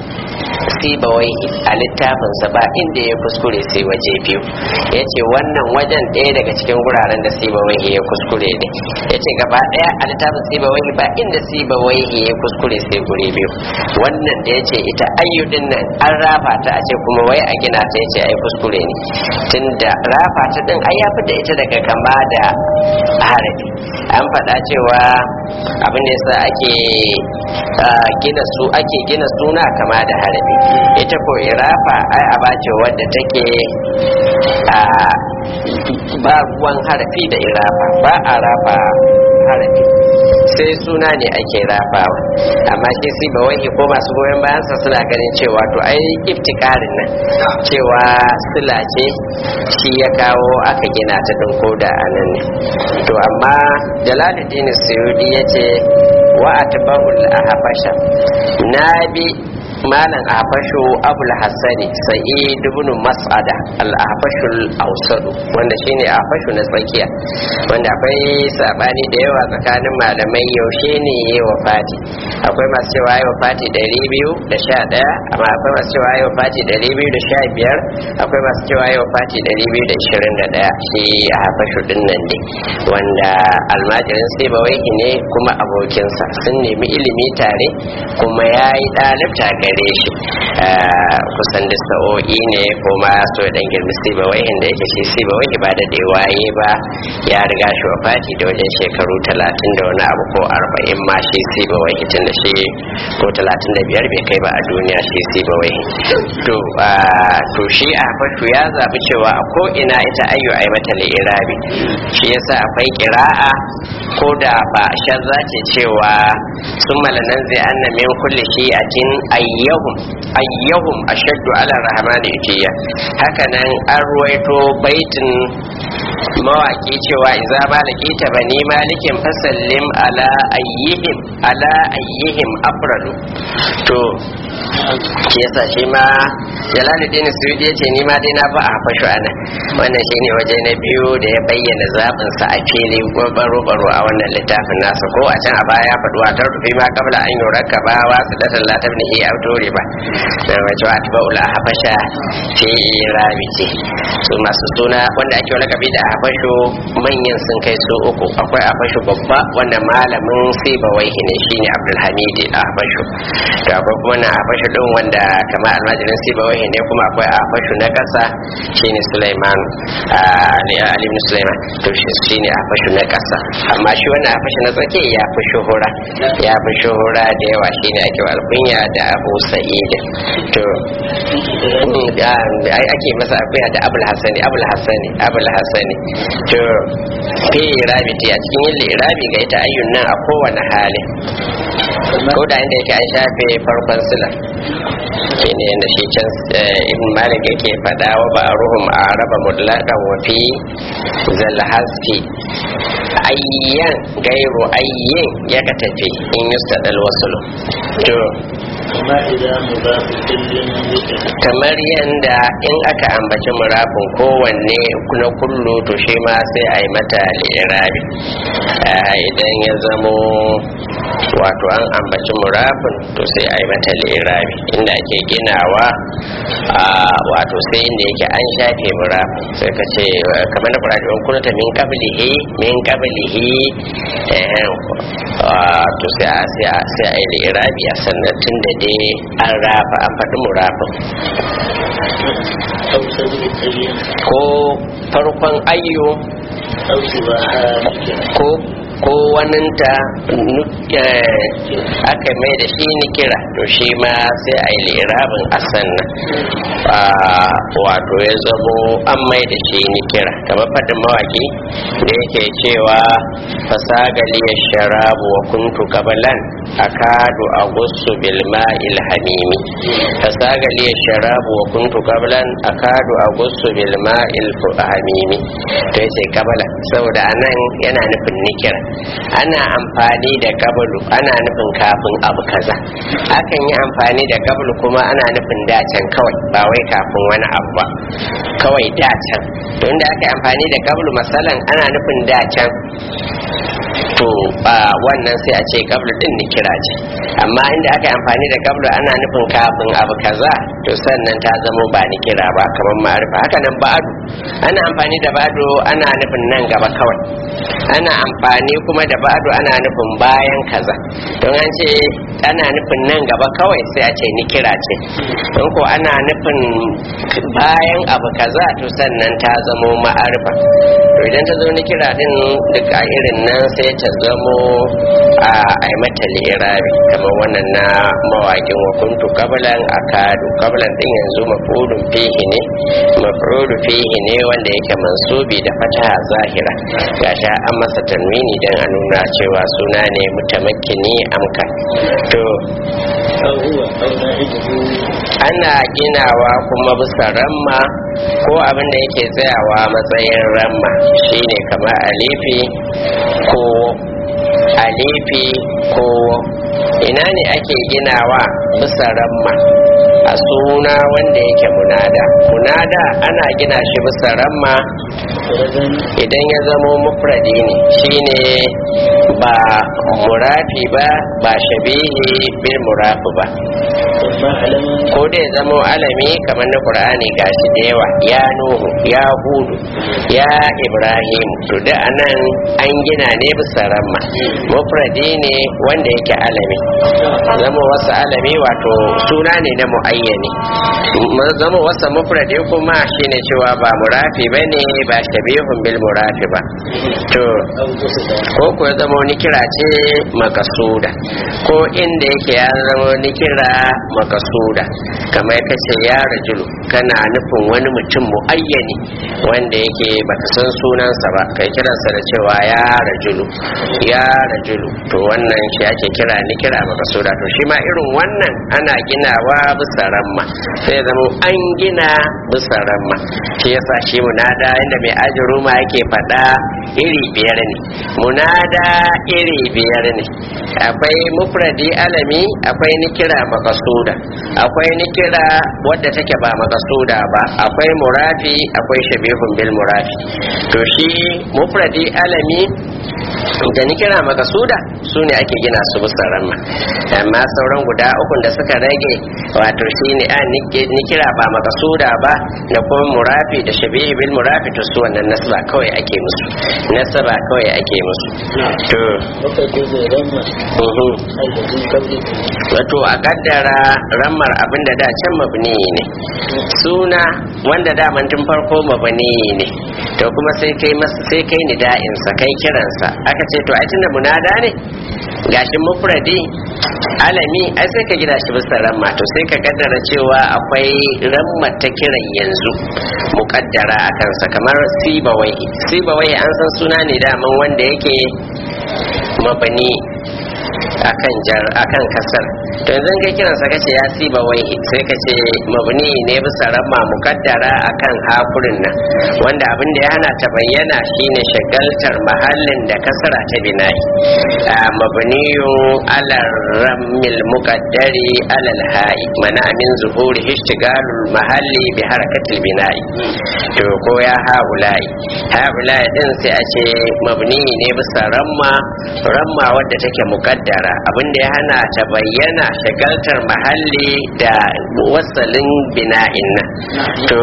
siba wai a littafinsa ba inda ya kuskure sai waje biyu ya ce wannan wajen ɗaya daga cikin wuraren da siba wai ya kuskure ne ya ce gaba ɗaya a littafin siba wai ba inda siba wai ya kuskure sai guri biyu wannan da ya ce ita ayyudin nan an rafa ta a ce kuma wai a gina ta ya ce ai kuskure ne tunda rafa ta din ai ya da ita daga kama da harafi an faɗa cewa abin da yasa ake gina su ake gina suna kama da harafi ita ko irafa ai aba ce wadda take a ba ruwan harafi da irafa ba a rafa harafi sai suna ne ake rafawa amma shi si ba wai ko masu goyon bayansa suna ganin cewa to ai iftikarin nan cewa sila ce shi ya kawo aka gina ta din koda a nan ne to amma jalaluddin suyudi ya ce wa atba'ul ahbasha na bi malam ahfashu abul hassani sa'id ibn mas'ada al ahfashul ausadu wanda shine ahfashu na tsakiya wanda akwai sabani da yawa tsakanin malamai yaushe ne yayi wafati akwai masu cewa yayi wafati 211 amma akwai masu cewa yayi wafati 215 akwai masu cewa yayi wafati 221 shi ahfashu din nan ne wanda almajirin sai bawai ne kuma abokinsa sun nemi ilimi tare kuma yayi dalibta gare shi kusan da sa'o'i ne kuma so dan girmi siba wai da yake shi siba wai ba da da waye ba ya riga shi wafati da wajen shekaru talatin da wani abu ko arba'in ma shi siba wai tun da shi ko talatin da biyar bai kai ba a duniya shi siba wai to to shi a fashu ya zabi cewa a ko ina ita ayyu ai mata li'irabi shi yasa akwai kira'a ko da ba shazza ce cewa sun malanan zai anna min kulli shi'atin ayyahum ayyahum ashaddu ala rahmani utiya haka nan an ruwaito baitin mawaki cewa idza malakita bani malikin fasallim ala ayyihim ala ayyihim afradu to shi yasa shi ma jalaluddin suyudi ya ce ni ma dai na ba a fashu ana wannan shine waje na biyu da ya bayyana zaɓin sa a fili baro baro a wannan littafin nasa ko a can a baya faɗi wa tarfi ma kabla an yi rakka ba wa su datan latar ne ya autori ba da wace wa ta ba'ula a habasha ce rabi ce su masu suna wanda ake wani kabi da habasho manyan sun kai su uku akwai habasho babba wanda malamin sai bawai ne shine abdulhamidi a habasho to akwai kuma na habasho din wanda kama almajirin sai bawai ne kuma akwai habasho na kasa shine sulaiman ali ibn sulaiman to shine habasho na kasa amma shi wannan habasho na tsake ya fi shuhura ya fi shuhura da yawa shine ake wa alkunya da abu sa'id to ai ake masa akuya da abul hasani abul hasani abul hasani to fi rabiti a cikin yin lirabi ga ita ayyun nan a kowane hali ko da inda yake an shafe farkon silar shi ne yadda shi can ibn malik yake faɗa wa ba ruhum a raba mutlaqan wa fi zalhasfi ayyan gairu ayyin ya ka tafi in yustadal wasulu to كما إذا مضاف كل ذكر kamar yadda in aka ambaci murafin kowanne na kullu to shi ma sai a yi mata lirabi idan ya zamo wato an ambaci murafin to sai a yi mata lirabi inda ake ginawa a wato sai inda yake an shafe murafin sai ka ce kamar na kuradi in kunta min qablihi min qablihi eh, ah, to sai a sai a sai a yi lirabi a sannan tun da dai an rafa an faɗi murafin أو صدر الكريم ko farkon ayyo أو شبهها ذكر ko ko waninta nu- eh, aka mai da shi ni kira to shi ma sai a yi lirabin asan nan Ah, wato ya zamo an mai da shi ni kira kamar faɗin mawaki da yake cewa fasagali ya sharabu wa kuntu kabalan akadu a gusu bilma ilhamimi fasagali ya sharabu wa kuntu kabalan akadu a gusu bilma ilhamimi to yace kabala saboda anan yana nufin nikira ana amfani da kabalu ana nufin kafin abu kaza akan yi amfani da kabalu kuma ana nufin dacen kawai ba wai kafin wani abu ba kawai dacen to inda aka yi amfani da kabalu masalan ana nufin dacen to a wannan sai a ce kablu din ni kira ce amma inda aka yi amfani da kablu ana nufin kafin abu kaza to sannan ta zamo ba ni kira ba kamar ma'arifa haka nan ba'adu ana amfani da ba'adu ana nufin nan gaba kawai ana amfani kuma da ba'adu ana nufin bayan kaza don an ce ana nufin nan gaba kawai sai a ce ni kira ce don ko ana nufin bayan abu kaza to sannan ta zamo ma'arifa to idan ta zo ni kira din duk a irin nan sai ta zamo a ai mata lirabi kamar wannan na mawaƙin wa kuntu qablan akadu qablan din yanzu maf'ulun fihi ne maf'ulu fihi ne wanda yake mansubi da fataha zahira gashi an masa tanwini dan a nuna cewa suna ne mutamakkini amka to أو هو أو نائبه ana ginawa kuma bisa ramma ko abin da yake tsayawa matsayin ramma shine kamar alifi ko alifi ko ina ne ake ginawa bisa ramma a suna wanda yake munada munada ana gina shi bisa ramma فردا idan ya zamo mufradi ne shine ba murafi ba ba shabihi bil murafi ba ثم علما ko da ya zamo alami kamar na qur'ani gashi da yawa ya nuhu ya hudu ya ibrahim to da anan an gina ne bisa ramma mufradi ne wanda yake alami zama wasu alami wato suna ne na muayyani Ma- zama wasu mufradi kuma shine cewa ba murafi bane ba shabihun bil murafi ba to أو قصدا ko kuwa zama wani kira ce makasuda ko inda yake ya zama wani kira makasuda kamar ka ce ya rajulu kana nufin wani mutum muayyani wanda yake baka san sunansa ba kai kiransa da cewa ya rajulu ya rajulu to wannan shi ake kira ni kira makasuda to shi ma irin wannan ana ginawa bisa ramma sai zama an gina bisa ramma shi yasa shi munada inda mai ajiru ma yake faɗa iri biyar ne munada iri biyar ne akwai mufradi alami akwai nikira makasuda akwai nikira wadda take ba makasuda ba akwai murafi akwai shabihun bil murafi to shi mufradi alami da nikira makasuda su ne ake gina su bisa ramma amma sauran guda ukun da suka rage wato shi ne a nikira ba makasuda ba da kuma murafi da shabihi bil murafi to su wannan nasaba kawai ake musu nasaba kawai ake musu to وتجوز رمى uhu. الذي قبله wato a kaddara rammar abin da da can mabni ne suna wanda daman tun farko mabni ne to kuma sai kai masa sai kai nida'insa kai kiransa aka ce to a tunda munada ne gashin mufradi alami ai sai ka gida shi bisa ramma to sai ka kaddara cewa akwai ramma ta kiran yanzu mukaddara a kansa kamar sibawai sibawai an san suna ne daman wanda yake mabani akan jar akan kasar to yanzu kai kiransa kace ya siba wai sai kace mabni ne bisa ramma mukaddara akan hakurin nan wanda abin da ya hana ta bayyana shine shagaltar mahallin da kasara ta bina'i mabniyu ala rammil muqaddari ala al-ha'i mana min zuhuri ishtigalul mahalli bi harakatil bina'i to ko ya haulai haulai din sai a ce mabni ne bisa ramma ramma wadda take mukaddara abinda ya hana ta bayyana shagaltar mahalli da wasalin bina'in nan to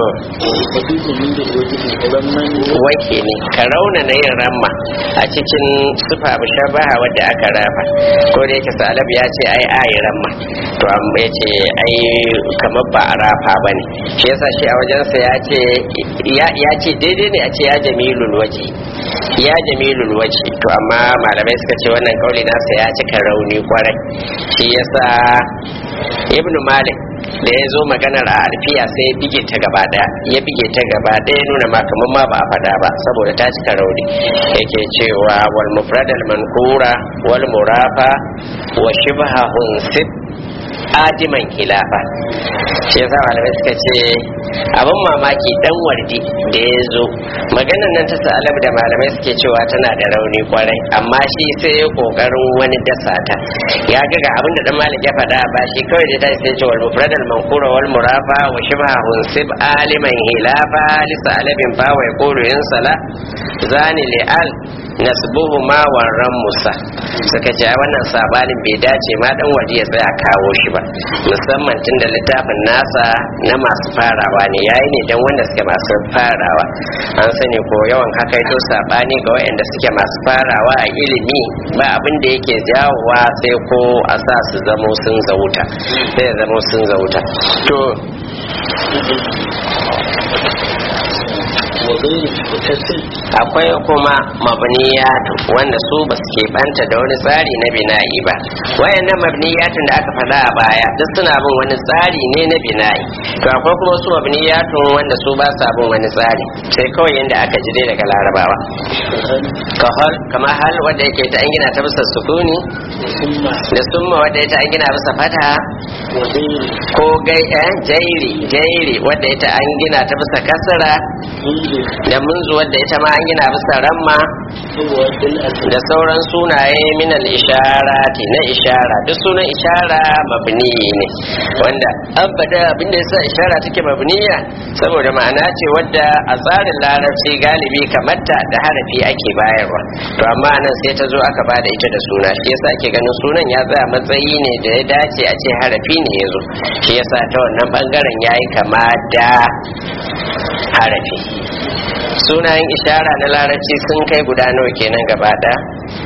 wake ne ka rauna na yin ramma a cikin sufa mushabaha wadda aka rafa ko da yake salab ya ce ai ayi ramma to amma ya ce ai kamar ba a rafa ba ne shi yasa shi a wajensa ya ce ya ce daidai ne a ce ya jamilul waje ya jamilul waje to amma malamai suka ce wannan kauli nasa ya cika rauni kwarai shi yasa ibnu malik da ya zo maganar a alfiya sai ya bige ta gaba daya ya bige ta gaba daya nuna ma kamar ma ba a fada ba saboda ta cika rauni yake cewa wal mufradal mankura wal murafa wa shibha hunsib adiman khilafa shi yasa malamai suka ce abin mamaki dan wardi da ya zo maganar nan ta sa'alab da malamai suke cewa tana da rauni kwarai amma shi sai ya kokarin wani dasa ta ya ga ga abin da dan malik ya faɗa ba shi kawai da ta sai ce wal mufradal mankura wal murafa wa shibha hunsib aliman khilafa li sa'alabin fa wa yaqulu in sala zani li al nasbuhu ma warran musa suka ce wannan sabanin bai dace ma dan waje ya tsaya kawo shi ba musamman tun da littafin nasa na masu farawa ne yayi ne dan wanda suke masu farawa an sani ko yawan haka ito sabani ga wayanda suke masu farawa a ilimi ba abin da yake jawowa sai ko a sa su zamo sun zauta sai zamo sun zauta to akwai kuma mabniyatu wanda su ba su keɓanta da wani tsari na bina'i ba wayannan mabniyatun da aka faɗa a baya duk suna bin wani tsari ne na bina'i to akwai kuma su mabniyatun wanda su ba sa bin wani tsari sai kawai yadda aka jire daga larabawa kahal kama hal wanda yake ta an gina ta bisa sukuni da summa wanda ya ta an gina bisa fata ko gai jairi jairi wanda ya ta an gina ta bisa kasara da munzu wadda ita ma an gina bisa ramma da sauran sunaye minal isharati na ishara duk sunan ishara mabni ne wanda abada abinda yasa ishara take mabniya saboda ma'ana ce wadda a tsarin larabci galibi kamarta da harafi ake bayarwa to amma nan sai ta zo aka bada ita da suna shi yasa ake ganin sunan ya tsaya matsayi ne da ya dace a ce harafi ne ya zo shi yasa ta wannan bangaren yayi kama da harafi sunayen ishara na larabci sun kai guda nawa kenan gaba ɗaya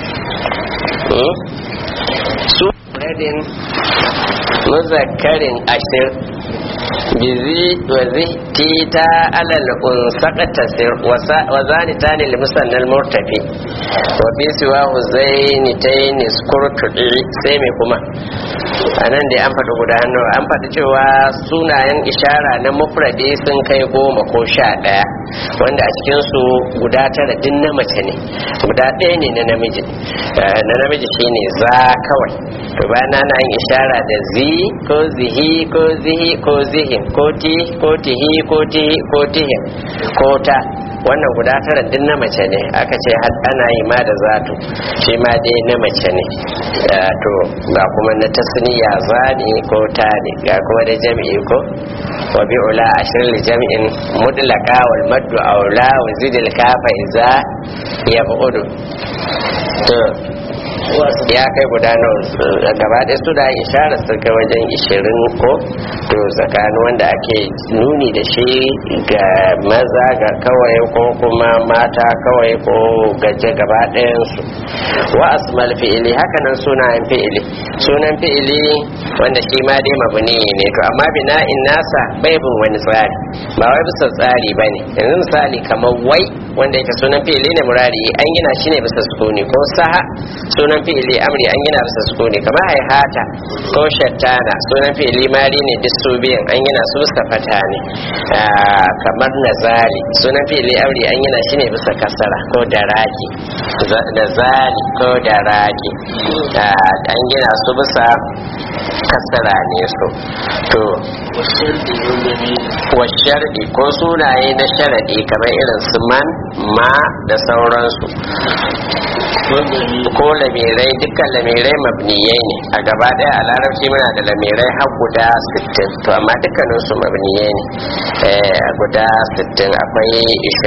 su radin muzakkarin ashir bizi wa tita alal unsaka tasir wa zani tani limusannal murtafi wa bi siwa huzaini tayni skurtudi sai me kuma anan dai an faɗi guda hannu an faɗi cewa sunayen ishara na mufradi sun kai goma ko sha ɗaya wanda a cikinsu guda tara din na mace ne guda ɗaya ne na namiji na namiji shine za kawai to bayan na yin ishara da zi ko zihi ko zihi ko zihin ko ti ko tihi ko tihi ko tihin ko ta wannan guda tara din na mace ne aka ce ana yi ma da zatu shi ma dai na mace ne to ga kuma na tasniya zani ko ta ne ga kuma da jami'i ko wa bi ula ashir li jami'in mudlaka wal maddu aula wa zidil kafa iza ya bu'udu to ya kai guda nawa gaba ɗaya su da ishara sun kai wajen ishirin ko to tsakanin wanda ake nuni da shi ga maza ga kawai ko kuma mata kawai ko gaje gaba ɗayansu wa asmal fi'ili hakanan sunayen fi'ili sunan fi'ili wanda shi ma dai mabuni ne to amma bina'in nasa bai bin wani tsari ba wai bisa tsari ba ne yanzu misali kamar wai wanda yake sunan fi'ili ne murari an gina shi ne bisa sukuni ko saha sunan fi'ili amri an gina bisa sukuni kamar haihata ko shattana sunan fi'ili mari ne duk su biyan an gina su bisa fata ne Ah, kamar nazali sunan fi'ili amri an gina shi ne bisa kasara ko daraki za- nazali ko daraki Ah, an gina su bisa kasara ne su to والشرط والجميل wa sharɗi ko sunaye na sharaɗi kamar irin su man ma da sauransu والجميل ko lamirai dukkan lamirai mabniyai ne a gaba ɗaya a larabci muna da lamirai har guda 60 to amma dukkanin su mabniyai ne Eh, a guda 60 akwai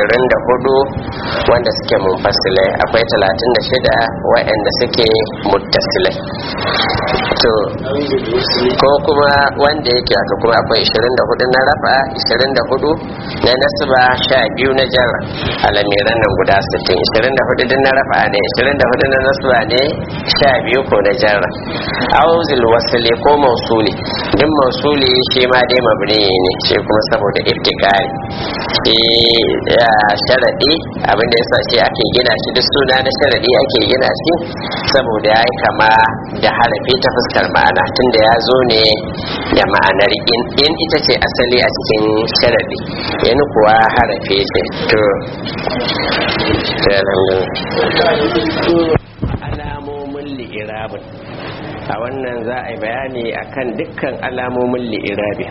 24 wanda suke munfasilai akwai 36 waɗanda suke muttasilai to أو بالوصل ko kuma wanda yake aka kuma akwai 24 na rafa 24 na nasba 12 na jarra a lamiran nan guda 60 24 din na rafa ne 24 na nasba ne 12 ko na jarra auzil wasli ko mausuli din mausuli shi ma dai mabni ne shi kuma saboda iftikari shi ya sharadi abinda yasa shi ake gina shi duk suna na sharadi ake gina shi saboda ya yi kama da harafi ta fuskar ma'ana tunda ya zo ne da ma'anar in in ita ce asali a cikin sharadi in kuwa harafi ce to sai alhamdulillah. alamomin li'irabin a wannan za a yi bayani akan dukkan alamomin li'irabi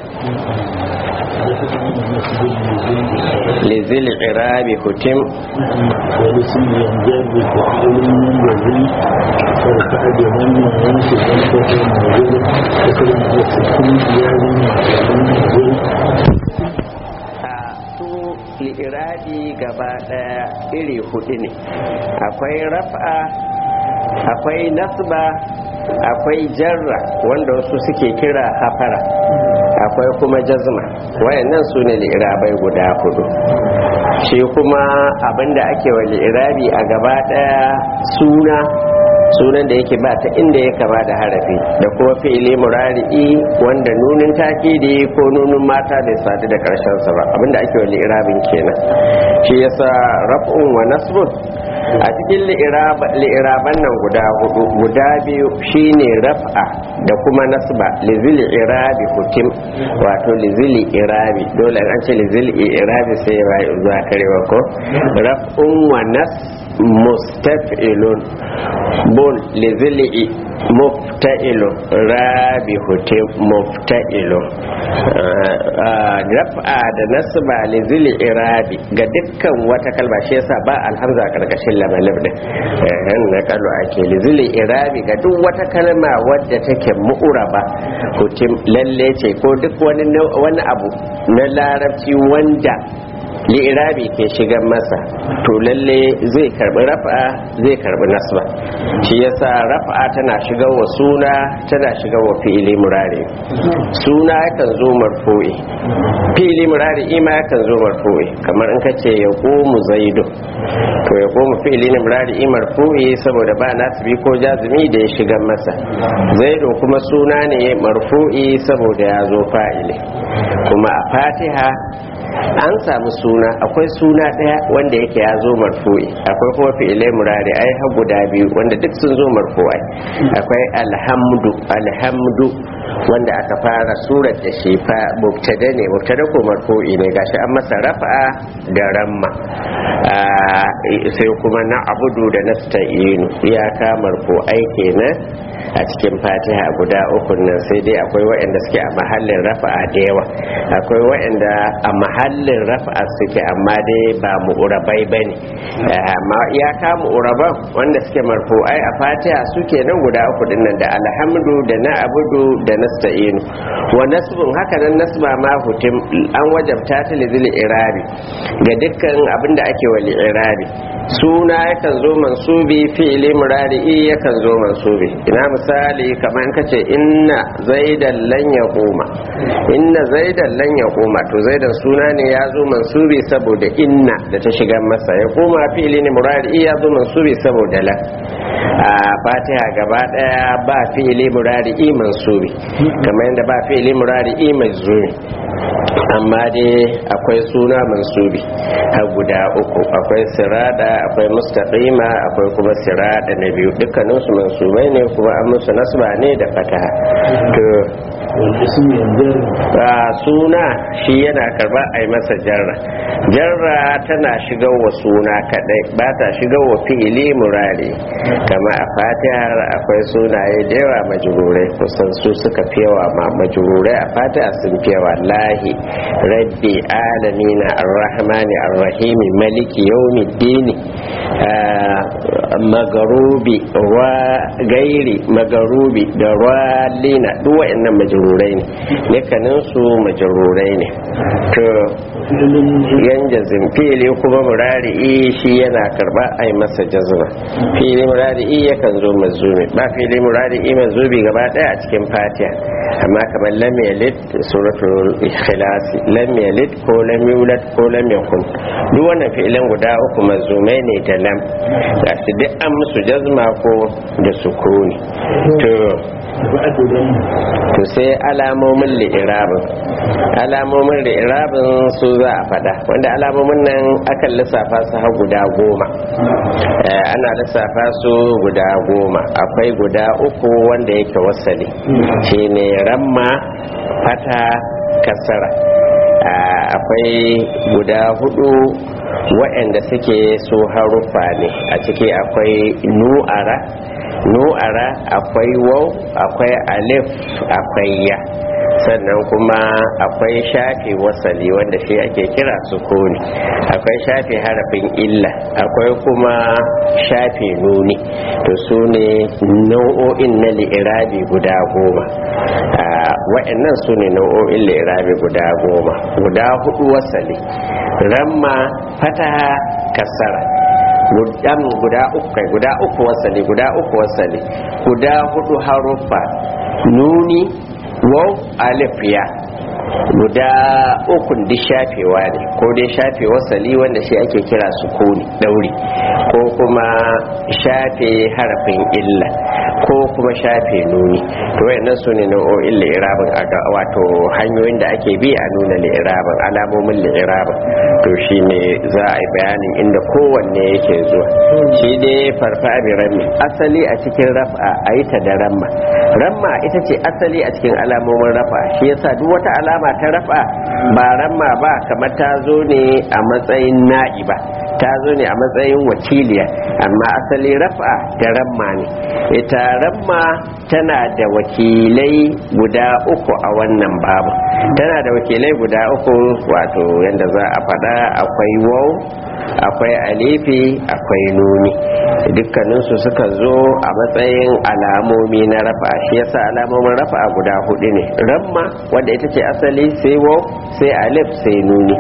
lizil irabi hutim والاسم ينجاب بفعل ينبغي فرفع بهم ينشد انفه موجود وكلمة السكون زياد معلوم a su li'irabi gaba daya iri hudu ne akwai raf'a akwai nasba akwai jarra wanda wasu suke kira hafara akwai kuma jazma wayannan su ne li'irabai guda hudu shi kuma abinda ake wa li'irabi a gaba daya suna sunan da yake ba ta inda ya kama da harafi da kuma fi'ili murari'i wanda nunin takidi ko nunin mata bai sadu da karshen sa ba abinda ake wa li'irabin kenan shi yasa raf'un wa nasbun a cikin li'iraban nan guda hudu guda biyu shine raf'a da kuma nasba lizili irabi hutim wato lizili irabi dole an ce lizili irabi sai ya bayi zuwa karewa ko raf'un wa nas mustaf'ilun bun lizili mufta'ilun rabi hutim mufta'ilun raf'a da nasba lizili irabi ga dukkan wata kalma shi yasa ba alhamza a karkashin lamalib din eh na kalu ake lizili irabi ga duk wata kalma wadda take mu'uraba hutim lalle ce ko duk wani wani abu na larabci wanda li'irabi ke shigan masa to lalle zai karbi rafa'a zai karbi nasba shi yasa rafa'a tana shigar wa suna tana shigar wa fi'ili murari suna yakan zo marfu'i fi'ili murari ima yakan zo marfu'i kamar in ka ce ya komu zaidu to ya komu fi'ili ne murari marfu'i saboda ba nasibi ko jazumi da ya shigar masa zaidu kuma suna ne marfu'i saboda ya zo fa'ili kuma a fatiha an samu suna akwai suna ɗaya wanda yake ya zo marfu'i akwai kuma fi'ilai murari ai har guda biyu wanda duk sun zo marfu'ai akwai alhamdu alhamdu wanda aka fara surar da shi fa mubtada ne mubtada ko marfu'i ne gashi an masa rafa'a da ramma sai kuma na abudu da nasta'inu iyaka marfu'ai kenan a cikin fatiha guda uku nan sai dai akwai waɗanda suke a mahallin rafa'a da yawa akwai waɗanda a mahallin rafa'a suke amma dai ba mu'urabai ba ne amma iyaka mu'uraban wanda suke marfu'ai a fatiha suke nan guda uku din nan da alhamdu da na abudu da nasta'inu wa nasbun haka nan nasba ma hutim an wajabta ta lizil irabi ga dukkan abin da ake wali irabi suna yakan zo mansubi fi'ili murari'i yakan zo mansubi ina misali kamar in kace inna zaidan lan yaquma inna zaidan lan yaquma to zaidan suna ne ya zo mansubi saboda inna da ta shiga masa ya koma fi'ili ne murari ya zo mansubi saboda la a fatiha gaba daya ba fi'ili murari mansubi kamar yadda ba fi'ili murari mansubi amma dai akwai suna mansubi har guda uku akwai sirada akwai mustaqima akwai kuma sirada na biyu dukkaninsu mansubai ne kuma an musu nasba ne da fataha to والاسم ينزل a suna shi yana karba a yi masa jarra jarra tana shigar wa suna kadai ba ta shigar wa fi'ili murari kama a fatihar akwai sunaye da yawa majururai kusan su suka fi yawa ma majururai a fatiha sun fi yawa lahi rabbi alamina arrahmani arrahimi maliki yawmiddini magarubi wa gairi magarubi da ralina duk wa'annan majururai ne dukkanin su majururai ne to فعل yan jazim fili kuma murari'i shi yana karba a yi masa jazma fili murari'i yakan zo mazumi ba fili murari'i mazumi gaba daya a cikin fatiha amma kamar lam yalid suratul ikhlas lam yalid ko lam yulad ko lam yakun duk wannan fi'ilan guda uku mazumai ne da lam ga su duk an musu jazma ko da sukuni to بعد ذنب to sai alamomin li'irabin alamomin li'irabin su za a fada wanda alamomin nan akan lissafa su har guda goma Eh, ana lissafa su guda goma akwai guda uku wanda yake wasali shine ramma fata kasara Ah, akwai guda hudu waɗanda suke su haruffa ne a ciki akwai nu'ara nu'ara akwai waw akwai alif akwai ya sannan kuma akwai shafi wasali wanda shi ake kira sukuni akwai shafi harafin illa akwai kuma shafi nuni to su ne nau'o'in na li'irabi guda goma Ah, wa'annan su ne nau'o'in li'irabi guda goma guda hudu wasali ramma fataha kasara gudan guda uku kai guda uku wasali guda uku wasali guda hudu haruffa nuni waw alif ya guda ukun duk shafewa ne ko dai shafe wasali wanda shi ake kira sukuni dauri ko kuma shafe harafin illa ko kuma shafe nuni to wayannan su ne nau'o'in li'irabin a ga- wato hanyoyin da ake bi a nuna li'irabin alamomin li'irabin to shi ne za a yi bayanin inda kowanne yake zuwa shi dai farfa bi rammi asali a cikin raf'a a yi ta da ramma ramma ita ce asali a cikin alamomin raf'a shi yasa duk wata alama ta raf'a ba ramma ba kamar ta zo ne a matsayin na'iba ta zo ne a matsayin wakiliya amma asali raf'a da ramma ne ita ramma tana da wakilai guda uku a wannan babu tana da wakilai guda uku wato yadda za a faɗa akwai wau akwai alifi akwai nuni dukkaninsu suka zo a matsayin alamomi na rafa shi yasa alamomin rafa guda hudu ne ramma wanda ita ce asali sai wau sai alif sai nuni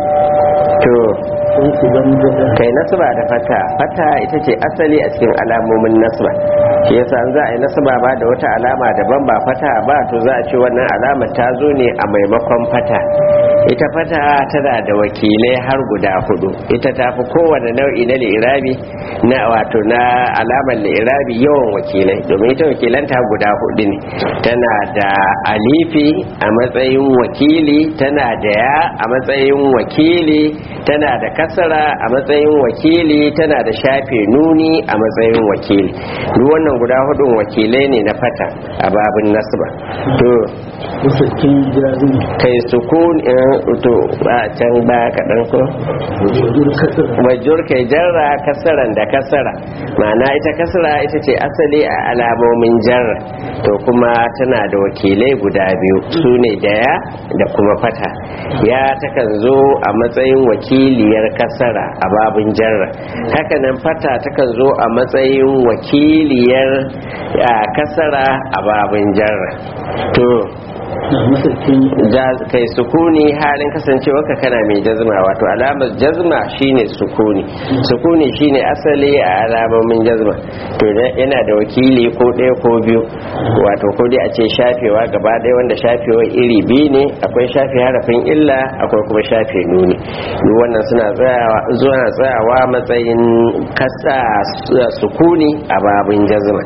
to قلت ذنب kai nasba da fata fata ita ce asali a cikin alamomin nasba shi yasa an za a yi nasba ba da wata alama daban ba fata ba to za a ce wannan alama ta zo ne a maimakon fata ita fata tana da wakilai har guda hudu ita ta fi kowane nau'i na li'irabi na wato na alamar li'irabi yawan wakilai domin ita wakilanta guda hudu ne tana da alifi a matsayin wakili tana da ya a matsayin wakili tana da kasara a matsayin wakili tana da shafe nuni a matsayin wakili duk wannan guda hudun wakilai ne na fata a babin nasba to وسكين جازم kai sukun in to a can ba kaɗan ko وجود كسر majur kai jarra kasaran da kasara ma'ana ita kasara ita ce asali a alamomin jarra to kuma tana da wakilai guda biyu su ne daya da kuma fata ya takan zo a matsayin wakiliyar kasara a babin jarra hakanan fata takan zo a matsayin wakiliyar a kasara a babin jarra to Ja- kai sukuni halin kasancewa ka kana mai jazma wato alamar jazma shine sukuni sukuni shine asali a alamomin jazma to da- yana da wakili ko ɗaya ko biyu wato ko dai a ce shafewa gaba ɗaya wanda shafewa iri biyu ne akwai shafe harafin illa akwai kuma shafe nuni duk wannan suna tsayawa zuwa tsayawa matsayin kasa sukuni a babin jazma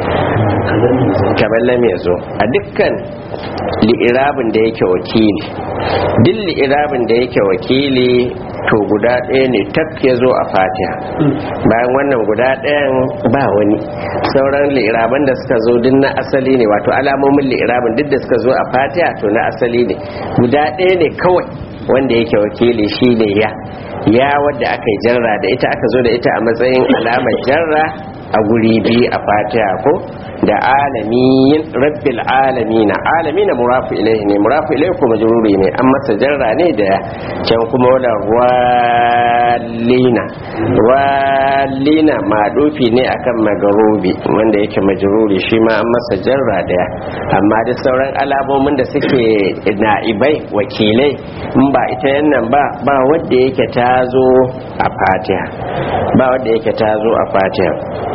kamar lam ya zo a dukkan li'irabin da yake wakili duk li'irabin da yake wakili to guda ɗaya ne tak ya zo a fatiha bayan wannan guda ɗayan ba wani sauran li'iraban da suka zo duk na asali ne wato alamomin li'irabin duk da suka zo a fatiha to na asali ne guda ɗaya ne kawai wanda yake wakili shi ne ya ya wadda aka yi jarra da ita aka zo da ita a matsayin alamar jarra a guri biyu a fatiha ko da alamin rabbil alamina alamina murafu ilaihi ne murafu ilaihi kuma majruri ne an masa jarra ne da can kuma wala wallina wallina madufi ne akan magarubi wanda yake majruri shi ma an masa jarra daya amma da sauran alamomin da suke na'ibai wakilai in ba ita yannan ba ba wanda yake ta zo a fatiha ba wanda yake ta zo a fatiha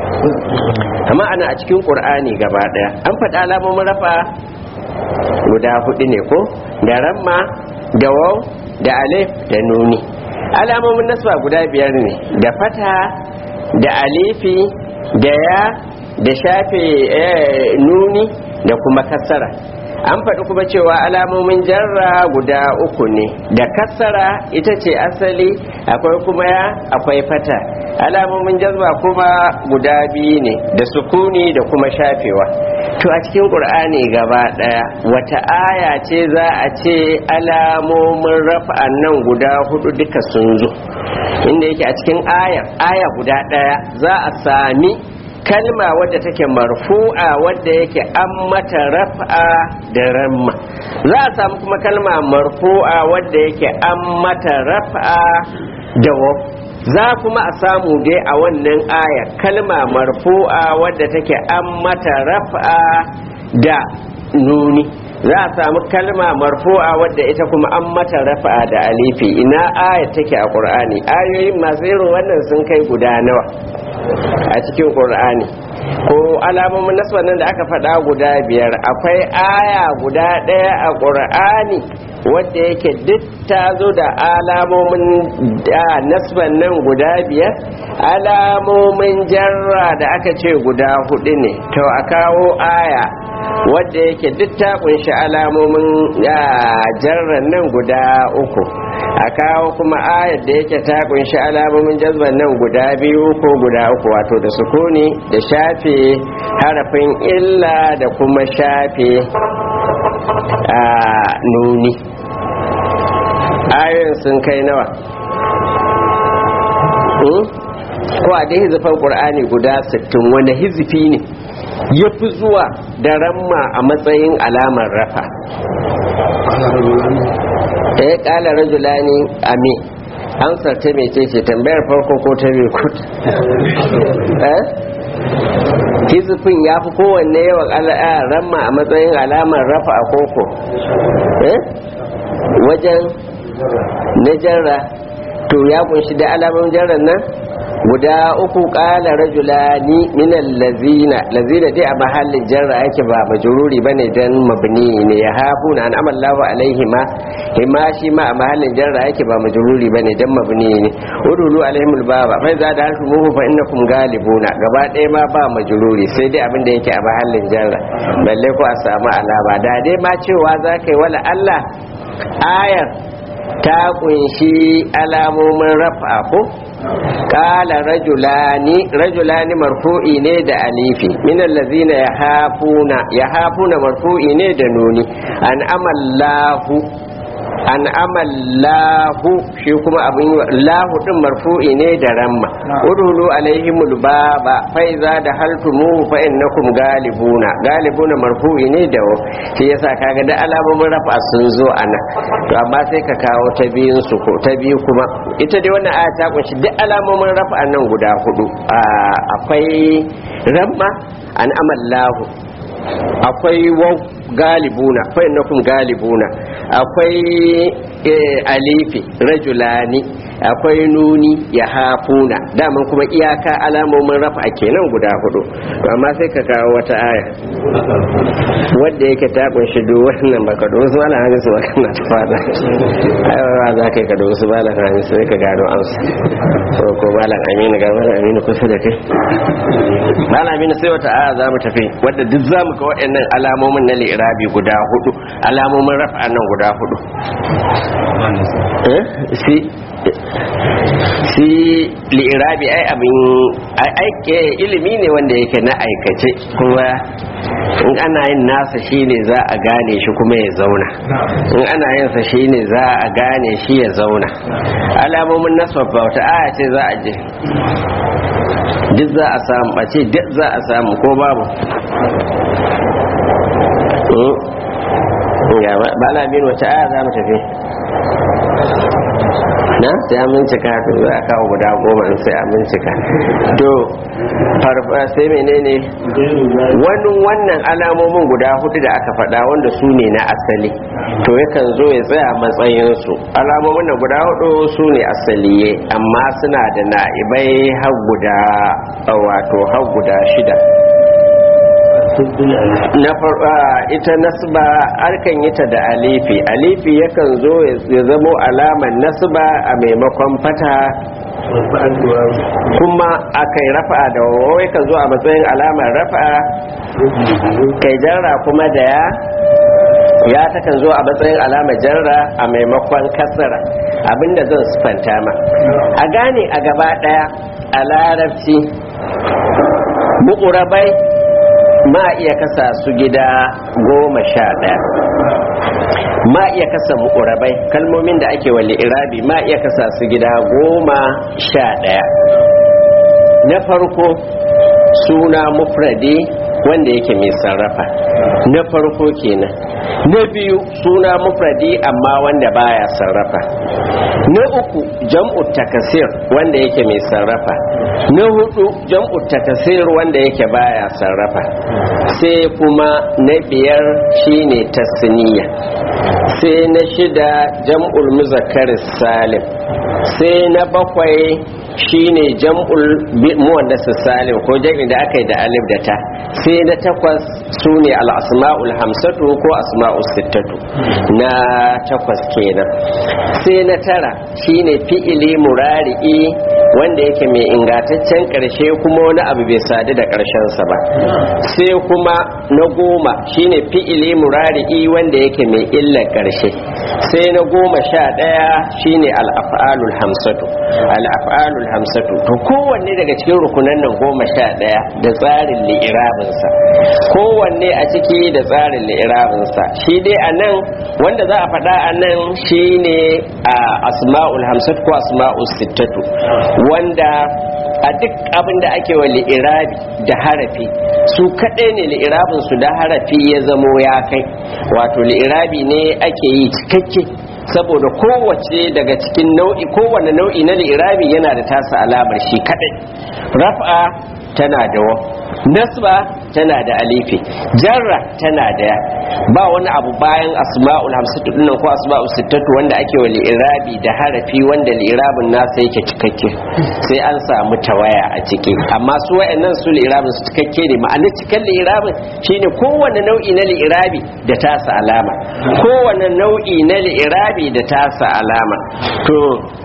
amma ana a cikin ƙur'ani gaba ɗaya an faɗa alamomin rafa guda hudu ne ko da ramma da waw da alif da nuni alamomin nasba guda biyar ne da fata da alifi da ya da shafe eh, nuni da kuma kasara an faɗi kuma cewa alamomin jarra guda uku ne da kasara ita ce asali akwai kuma ya akwai fata alamomin jazba kuma guda biyu ne da sukuni da kuma shafewa to a cikin ƙur'ani gaba ɗaya wata aya ce za a ce alamomin rafa'an nan guda hudu duka sun zo inda yake a cikin aya aya guda ɗaya za a sami kalma wadda take marfu'a wadda yake an mata raf'a da ramma za a samu kuma kalma marfu'a wadda yake an mata raf'a da waf za kuma a samu dai a wannan aya kalma marfu'a wadda take an mata raf'a da nuni za a samu kalma marfu'a wadda ita kuma an mata rafa'a da alifi ina aya take a qur'ani ayoyin masu irin wannan sun kai guda nawa a cikin qur'ani ko alamomin nasba nan da aka faɗa guda biyar akwai aya guda ɗaya a qur'ani wadda yake duk ta zo da alamomin da nasban nan guda biyar alamomin jarra da aka ce guda hudu ne to a kawo aya wadda yake duk ta kunshi alamomin jarran nan guda uku a kawo kuma ayar da yake ta kunshi alamomin jazban nan guda biyu ko guda uku wato da sukuni da shafe harafin illa da kuma shafe a nuni ayoyin sun kai nawa ko a dai hizifan ƙur'ani guda 60 wanda hizifi ne ya fi zuwa da ramma a matsayin alamar rafa da ya ƙala rajulani ame amsar ta mai ce tambayar farko ko ta biyu kut hizifin ya fi kowanne yawan ramma a matsayin alamar rafa a koko wajen na jarra to ya kunshi da alamun jarran nan guda uku kala rajulani minal lazina lazina dai a mahallin jarra yake ba majruri bane dan mabni ne ya hafu na an amallahu alaihi ma hima shi ma a mahallin jarra yake ba majruri bane dan mabni ne udulu alaihimul baba fa za da hantu muhu fa innakum galibuna gaba ɗaya ma ba majruri sai dai abin da yake a mahallin jarra balle ko a samu alama da dai ma cewa za ka yi wala Allah ayar ta kunshi alamomin raf'a ko kala rajulani rajulani marfu'i ne da alifi min allazina yahafuna yahafuna marfu'i ne da nuni an amallahu an amallahu shi kuma abin lahu din marfu'i ne da ramma udulu alaihimul baba fa iza da haltumuhu fa innakum galibuna galibuna marfu'i ne da shi yasa kaga da alamomin rafa sun zo ana to amma sai ka kawo ta biyun su ko ta biyu kuma ita dai wannan aya ta kunshi duk alamomin rafa nan guda hudu akwai ramma an amallahu akwai waw galibuna fa innakum galibuna akwai alifi rajulani akwai nuni ya hafuna daman kuma iyaka alamomin rafa kenan guda hudu to amma sai ka kawo wata aya wadda yake ta kunshi duk wannan baka da wasu malam hamisu ba kana ta fada aiwa za ka yi ka da wasu malam hamisu sai ka gano amsa ko ko malam aminu ga malam aminu kusa da kai malam aminu sai wata aya za mu tafi wadda duk za mu ga waɗannan alamomin na li'irabi guda hudu alamomin rafa nan guda hudu si si li'irabi ai abin aike ilimi ne wanda yake na aikace kuma in ana yin nasa shine za a gane shi kuma ya zauna in ana yin sa shine za a gane shi ya zauna alamomin nasaba wata aya ce za a je duk za a samu a ce duk za a samu ko babu ba na bin wata aya za mu tafi na sai an bincika to za a kawo guda goma in sai an bincika to farfa sai menene wani wannan alamomin guda hudu da aka faɗa wanda su ne na asali to yakan zo ya tsaya matsayinsu alamomin da guda hudu su ne asaliye amma suna da na'ibai har guda wato har guda shida na ita nasba arkan yi ta da alifi alifi yakan zo ya zamo alamar nasba a maimakon fata kuma akai rafa'a da wawai kan zo a matsayin alamar rafa'a kai jarra kuma da ya ya takan zo a matsayin alamar jarra a maimakon kasara abinda zan sufanta ma a gane a gaba daya a larabci buƙurabai ma iya kasa su gida goma sha ɗaya ma iya kasa mu'urabai kalmomin da ake wali irabi ma iya kasa su gida goma sha ɗaya na farko suna mufradi wanda yake mai sarrafa na farko kenan na biyu suna mufradi amma wanda baya sarrafa na uku jam'u takasir wanda yake mai sarrafa na hudu jam'u takasir wanda yake baya sarrafa sai kuma na biyar shine tasniya sai na shida jam'ul muzakkar salim sai na bakwai shine jam'ul muwannas salim ko jam'in da aka yi da alif da ta sai na takwas sune al-asma'ul hamsatu ko asma'ul sittatu na takwas kenan sai na tara shine fi'ili murari'i wanda yake mai ingantaccen karshe kuma wani abu bai sadu da karshen sa ba sai kuma na goma shine fi'ili murari'i wanda yake mai illar karshe sai na goma sha ɗaya shine al-af'alul hamsatu al-af'alul hamsatu to kowanne daga cikin rukunan nan goma sha ɗaya da tsarin li'irabinsa kowanne a ciki da tsarin li'irabinsa shi dai a nan wanda za a faɗa a nan shine a asma'ul hamsatu ko asma'ul sittatu wanda a duk abin da ake wa li'irabi da harafi su kaɗai ne li'irabin su da harafi ya zamo ya kai wato li'irabi ne ake yi cikakke saboda kowace daga cikin nau'i kowane nau'i na li'irabi yana da tasa alamar shi kaɗai raf'a tana da wa nasba tana da alifi jarra tana da ba wani abu bayan asma'ul hamsatu dinnan ko asma'ul sittatu wanda ake wa li'irabi da harafi wanda li'irabin nasa yake cikakke sai an samu tawaya a ciki amma su wayannan su li'irabin su cikakke ne ma'anar cikan li'irabin shine kowanne nau'i na li'irabi da tasa alama kowanne nau'i na li'irabi da tasa alama to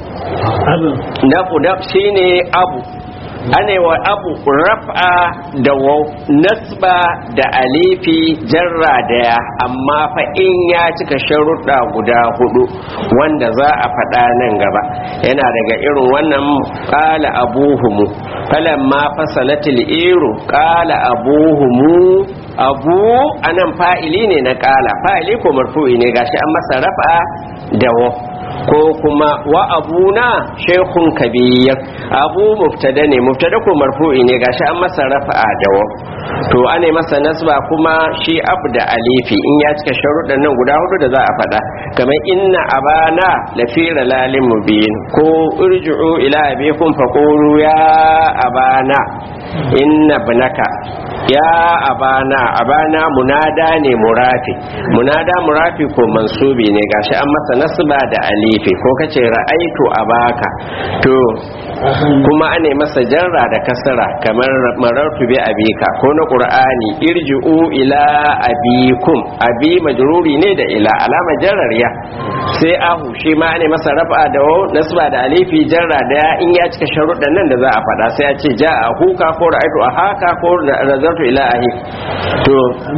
na shine abu ane wa abu raf'a da waw nasba da alifi jarra daya amma fa in ya cika sharuɗa guda hudu wanda za a faɗa nan gaba yana daga irin wannan qala abuhumu falamma fasalatil iru qala abuhumu abu anan fa'ili ne na qala fa'ili ko marfu'i ne gashi an masa raf'a da waw ko kuma wa abuna shekun kabir abu mubtada ne mubtada ko marfu'i ne gashi an masa rafa'a da wa to ane masa nasba kuma shi abu da alifi in ya cika sharuɗan nan guda hudu da za a faɗa kamar inna abana lafi lalin mubin ko irji'u ila abikum faqulu ya abana inna ibnaka ya abana abana munada ne murafi munada murafi ko mansubi ne gashi an masa nasba da alifi ko kace ra'aitu abaka to kuma ane masa jarra da kasara kamar marartu bi abika ko na qur'ani irji'u ila abikum abi majruri ne da ila alama jarrar ya sai ahu shi ma ane masa rafa da waw nasba da alifi jarra da in ya cika sharuɗan nan da za a faɗa sai a ce ja a huka ko ra'aitu a haka ko nazartu ila ahi to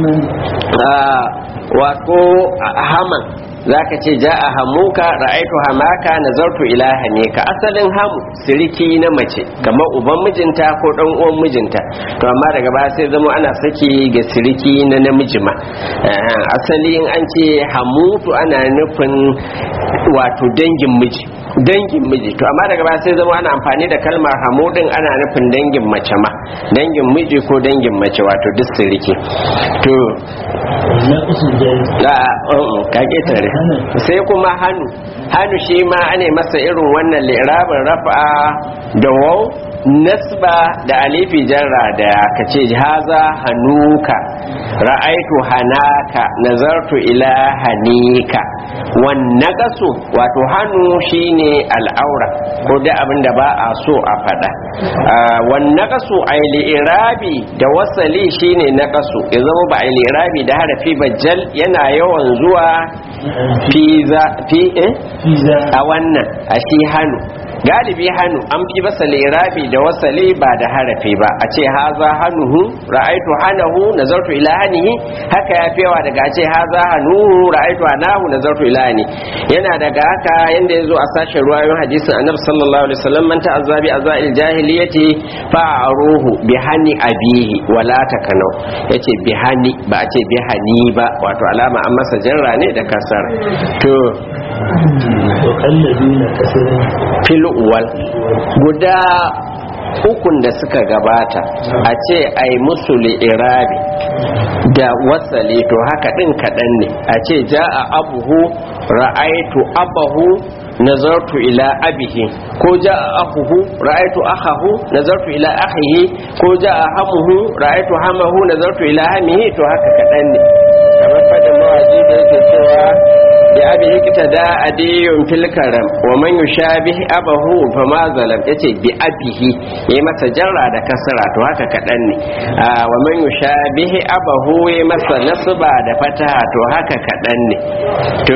wato haman zaka ce ja a hamuka ra'aitu hamaka nazartu ila hamika asalin hamu siriki na mace kamar uban mijinta ko dan uwan mijinta to amma daga baya sai zama ana saki ga siriki na namiji ma asali in an ce hamutu ana nufin wato dangin miji dangin miji to amma daga baya sai zama ana amfani da kalmar hamudin ana nufin dangin mace ma dangin miji ko dangin mace wato duk siriki to ka ketare sai kuma hannu hannu shi ma ane masa irin wannan lirabin rafa da wau nasba da alifi jarra da ka ce haza hanuka ra'aitu hanaka nazartu ila hanika wannan kaso wato hannu shine al'aura ko da abin da ba a so a faɗa wannan kaso a irabi da wasali shine na kaso ya zama ba a irabi da harafi bajjal yana yawan zuwa fi a wannan a shi hannu galibi hannu an fi basa lirabi da wasali ba da harafi ba a ce haza hannuhu ra'aitu hanahu nazartu ila hanihi haka ya fiyawa daga ce haza hannuhu ra'aitu hanahu nazartu ila hani yana daga haka yanda yazo a sashen ruwayoyin hadisin annabi sallallahu alaihi wasallam man ta'azzabi azail jahiliyati fa'aruhu bi hani abihi wala takanu yace bi hani ba a ce bi hani ba wato alama an masa jarra ne da kasar to fil uwal guda ukun da suka gabata a ce ai musu irabi da wasali to haka din kaɗan ne a ce ja'a abuhu ra'aitu abahu nazartu ila abihi ko ja'a akuhu ra'aitu akahu nazartu ila akhihi ko ja'a hamuhu ra'aitu hamahu nazartu ila hamihi to haka kaɗan ne kamar fadin mawaji da yake cewa بأبيه اقتدى أدي في الكرم ومن يشابه أبه فما ظلم يتي بأبيه يما تجرى دا كسرى تو هكا كدن ومن يشابه أبه يما نصبا دا فتحة تو هكا كدن تو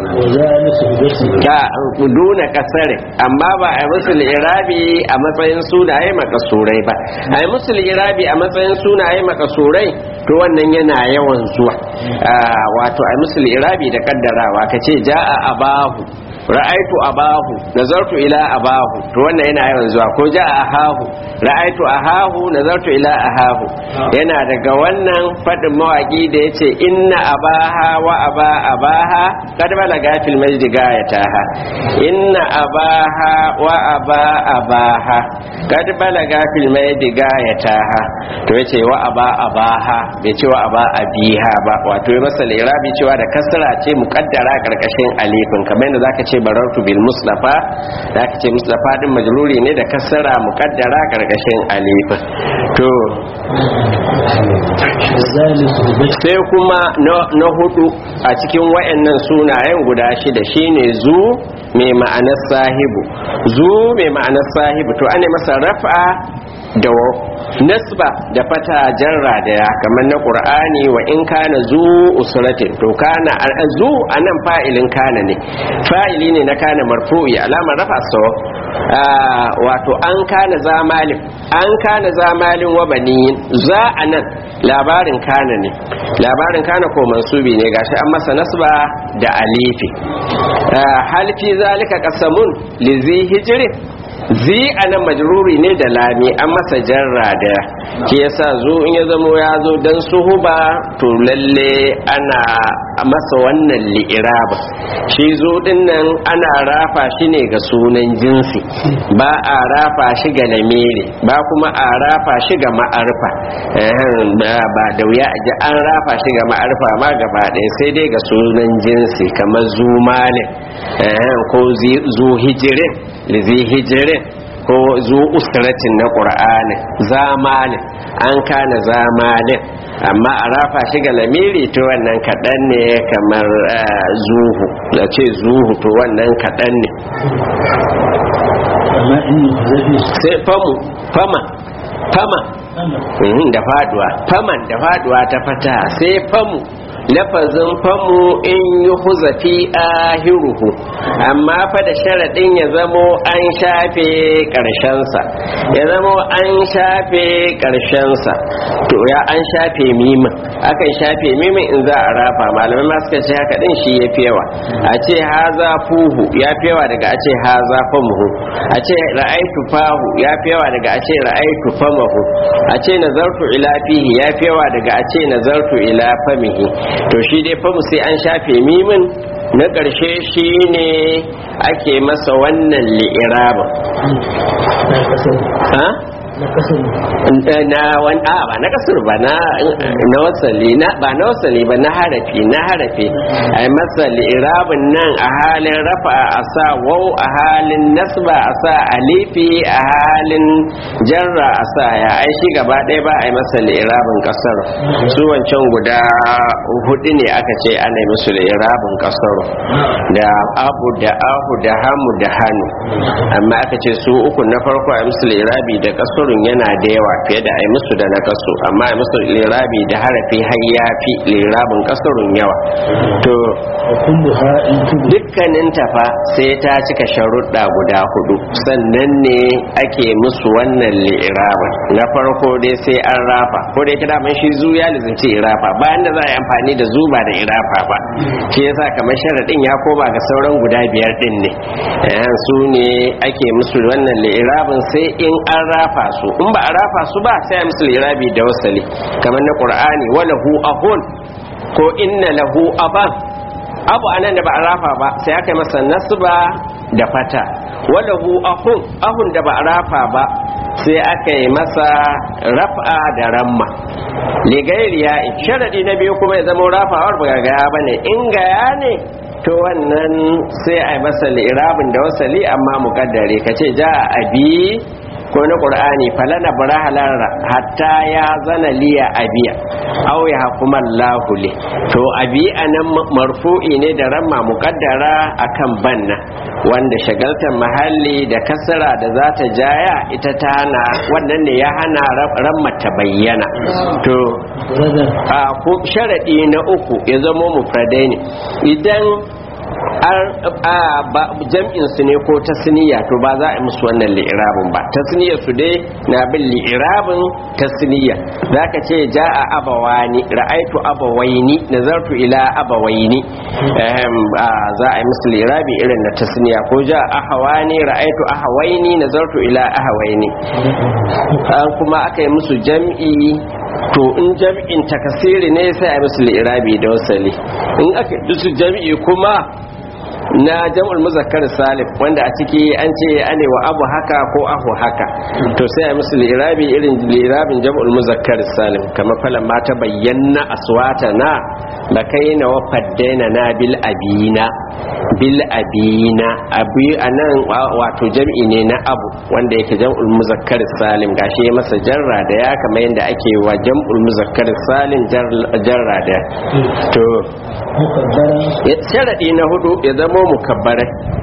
ka duna kasare amma ba a musu irabi a matsayin sunaye makasurai ba a yi musu irabi a matsayin sunaye makasurai to wannan yana yawan zuwa wato a musu irabi da kaddarawa ka ce ja'a abahu ra'aitu abahu nazartu ila abahu to wannan yana yawan zuwa ko ja'a ahahu ra'aitu ahahu nazartu ila ahahu yana daga wannan fadin mawaki da yace inna abaha wa aba abaha kad balaga fil majdi gayataha inna abaha wa aba abaha kad balaga fil majdi gayataha to yace wa aba abaha bai ce wa aba abiha ba wato ya masa lirabi cewa da kasra ce muqaddara karkashin alifin kamar yadda zaka ce barartu bil mustafa zaka ce mustafa din majruri ne da kasra muqaddara karkashin alifin to sai kuma na hudu a cikin wayannan sunayen guda shida shine zu mai ma'anar sahibu zu mai ma'anar sahibu to ane masa raf'a da nasba da fata jarra da ya kamar na qur'ani wa in kana zu usratin to kana zu anan fa'ilin kana ne fa'ili ne na kana marfu'i alamar rafa sawa wato an kana zamalin an kana zamalin wa baniyin za anan labarin kana ne labarin kana ko mansubi ne gashi an masa nasba da alifi hal fi zalika qasamun li zi hijrin zi a nan majruri ne da lami an masa jarra da ke yasa zo in ya zamo ya zo don suhuba to lalle ana masa wannan li'iraba shi zo din nan ana rafa shi ne ga sunan jinsi ba a rafa shi ga lamere ba kuma a rafa shi ga ma'arfa ba da wuya a ji an rafa shi ga ma'arfa ma gaba ɗaya sai dai ga sunan jinsi kamar zu malin ko zu hijirin lizi hijirin ko zu usratin na qur'ani zamalin an kana zamalin amma a rafa shi ga lamiri to wannan kaɗan ne kamar eh, zuhu da ce zuhu to wannan kaɗan ne amma in zafi sai famu fama fama Mhm, da faduwa faman da faduwa ta fata sai famu lafazin famu in yi huzafi ahiruhu amma fa da sharaɗin ya zamo an shafe ƙarshensa ya zamo an shafe ƙarshensa to ya an shafe mimin akan shafe mimin in za a rafa malamai ma suka ce haka ɗin shi ya fi yawa a ce haza fuhu ya fi yawa daga a ce haza famuhu a ce ra'aitu fahu ya fi yawa daga a ce ra'aitu famahu a ce nazartu ila fihi ya fi yawa daga a ce nazartu ila famihi to shi dai famu sai an shafe mimin na ƙarshe shi ne ake masa wannan li'irabin na kasar ha? na kasar na wani a ba na kasar ba na na wasali na ba na wasali ba na harafi na harafi ai masali irabin nan a halin rafa a sa wau a halin nasba a sa alifi a halin jarra a sa ya ai shi gaba ɗaya ba a yi masali irabin kasar su wancan guda hudu ne aka ce ana yi musu da irabin kasar da abu da ahu da hamu da hannu amma aka ce su uku na farko a yi musu lirabi da kasurun yana da yawa fiye da a yi musu da na kasu amma a yi musu lirabi da harafi har ya fi lirabin kasurun yawa to wa kullu ha in tubu dukkanin tafa sai ta cika sharuɗa guda hudu sannan ne ake musu wannan li'irabin na farko dai sai an rafa ko dai kira man shi zu ya lizinci irafa bayan da za a yi amfani da zu ba da irafa ba shi yasa kamar sharaɗin ya koma ga sauran guda biyar din ne Eh, su ne ake musu wannan li'irabin sai in an rafa su in ba a rafa su ba sai a musu li'irabi da wasali kamar na qur'ani walahu ahun ko inna lahu aban abu anan da ba a rafa ba sai aka yi masa nasba da fata walahu ahun ahun da ba a rafa ba sai aka yi masa raf'a da ramma ligairiya sharadi na biyu kuma ya zama rafawar ba gaya ba ne in gaya ne to wannan sai a yi masa li'irabin da wasali amma mukaddare ka ce ja abi ko na qur'ani falana barahalar hatta ya zana liya abiya aw ya hukuma Allahu li to abi anan marfu'i ne da ramma muqaddara akan banna wanda shagaltar mahalli da kasara da za ta jaya ita ta hana wannan ne ya hana ramma ta bayyana to brother a ko sharadi na uku ya zama mufradai ne idan jam'in su ne ko tasniya to ba za a yi musu wannan li'irabin ba tasniya su dai na bin li'irabin tasniya za ka ce ja a abawani ra'aitu abawaini nazartu ila abawaini Ehem, ah, za a yi musu li'irabi irin na tasniya ko ja ahawani ra'aitu ahawaini nazartu ila ahawaini an kuma aka yi musu jam'i to in jam'in takasiri ne sai a yi musu li'irabi da wasali in aka yi musu jam'i kuma na jam'ul muzakkar salim wanda a ciki an ce ane wa abu haka ko ahu haka to sai a musu lirabi irin lirabin jam'ul muzakkar salim kamar falan ma ta bayyana aswata na da kai na wa faddaina na bil abina bil abina abi anan wato jam'i ne na abu wanda yake jam'ul muzakkar salim gashi ya masa jarra da ya kamar yadda ake wa jam'ul muzakkar salim jarra da to mukaddara sharadi na hudu ya zama mukabbarai